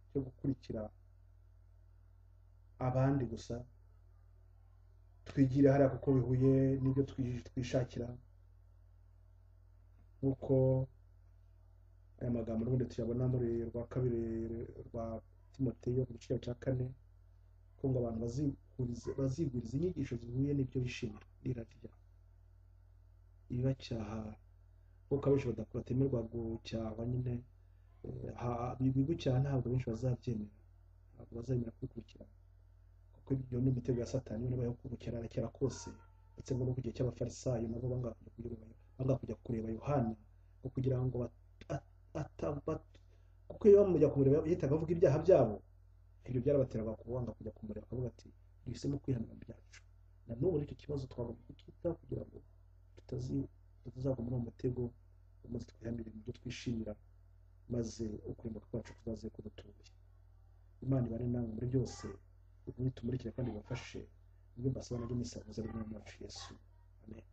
cyo gukurikira abandi gusa twigire hariya kuko bihuye n'ibyo twi- twishakira nk'uko aya magambo n'ubundi tuyabona muri rwa kabiri rwa timoteyo ku giciro cya kane ko ngo abantu bazihurize baziguriza inyigisho zihuye n'ibyo bishimira n'irari ryabo ibibacyaha kuko abenshi badakora batemerwa gucyaha nyine Eh, ha- ibigucyaha ntabwo benshi bazabyemera ntabwo bazemera kwikurikirana kuko ibyo ni imitego ya satani niba yo kugukerana kera kose ndetse ngo no ku gihe cy'abafarisayo nabo banga kujya kureba banga kujya kureba yohana ngo kugira ngo bat- at- ata- bat- kuko iyo bamujya kumureba yahitaga avuga ibyaha byabo ibyo byarabateraga kubanga kujya kumureba akavuga ati duhisemo kwihanira byacu na n'ubu nicyo kibazo twagomba kucyitaho kugira ngo tutazi tutazagwa muri uwo mutego maze twihanire ibyo twishimira maze ukurimbuka kwacu kuzaze kudutuye imana ibane nawe muri byose mutumurikire kandi bibafashe ibyo mbasaba nabyo musakuza mu izina rya Yesu amen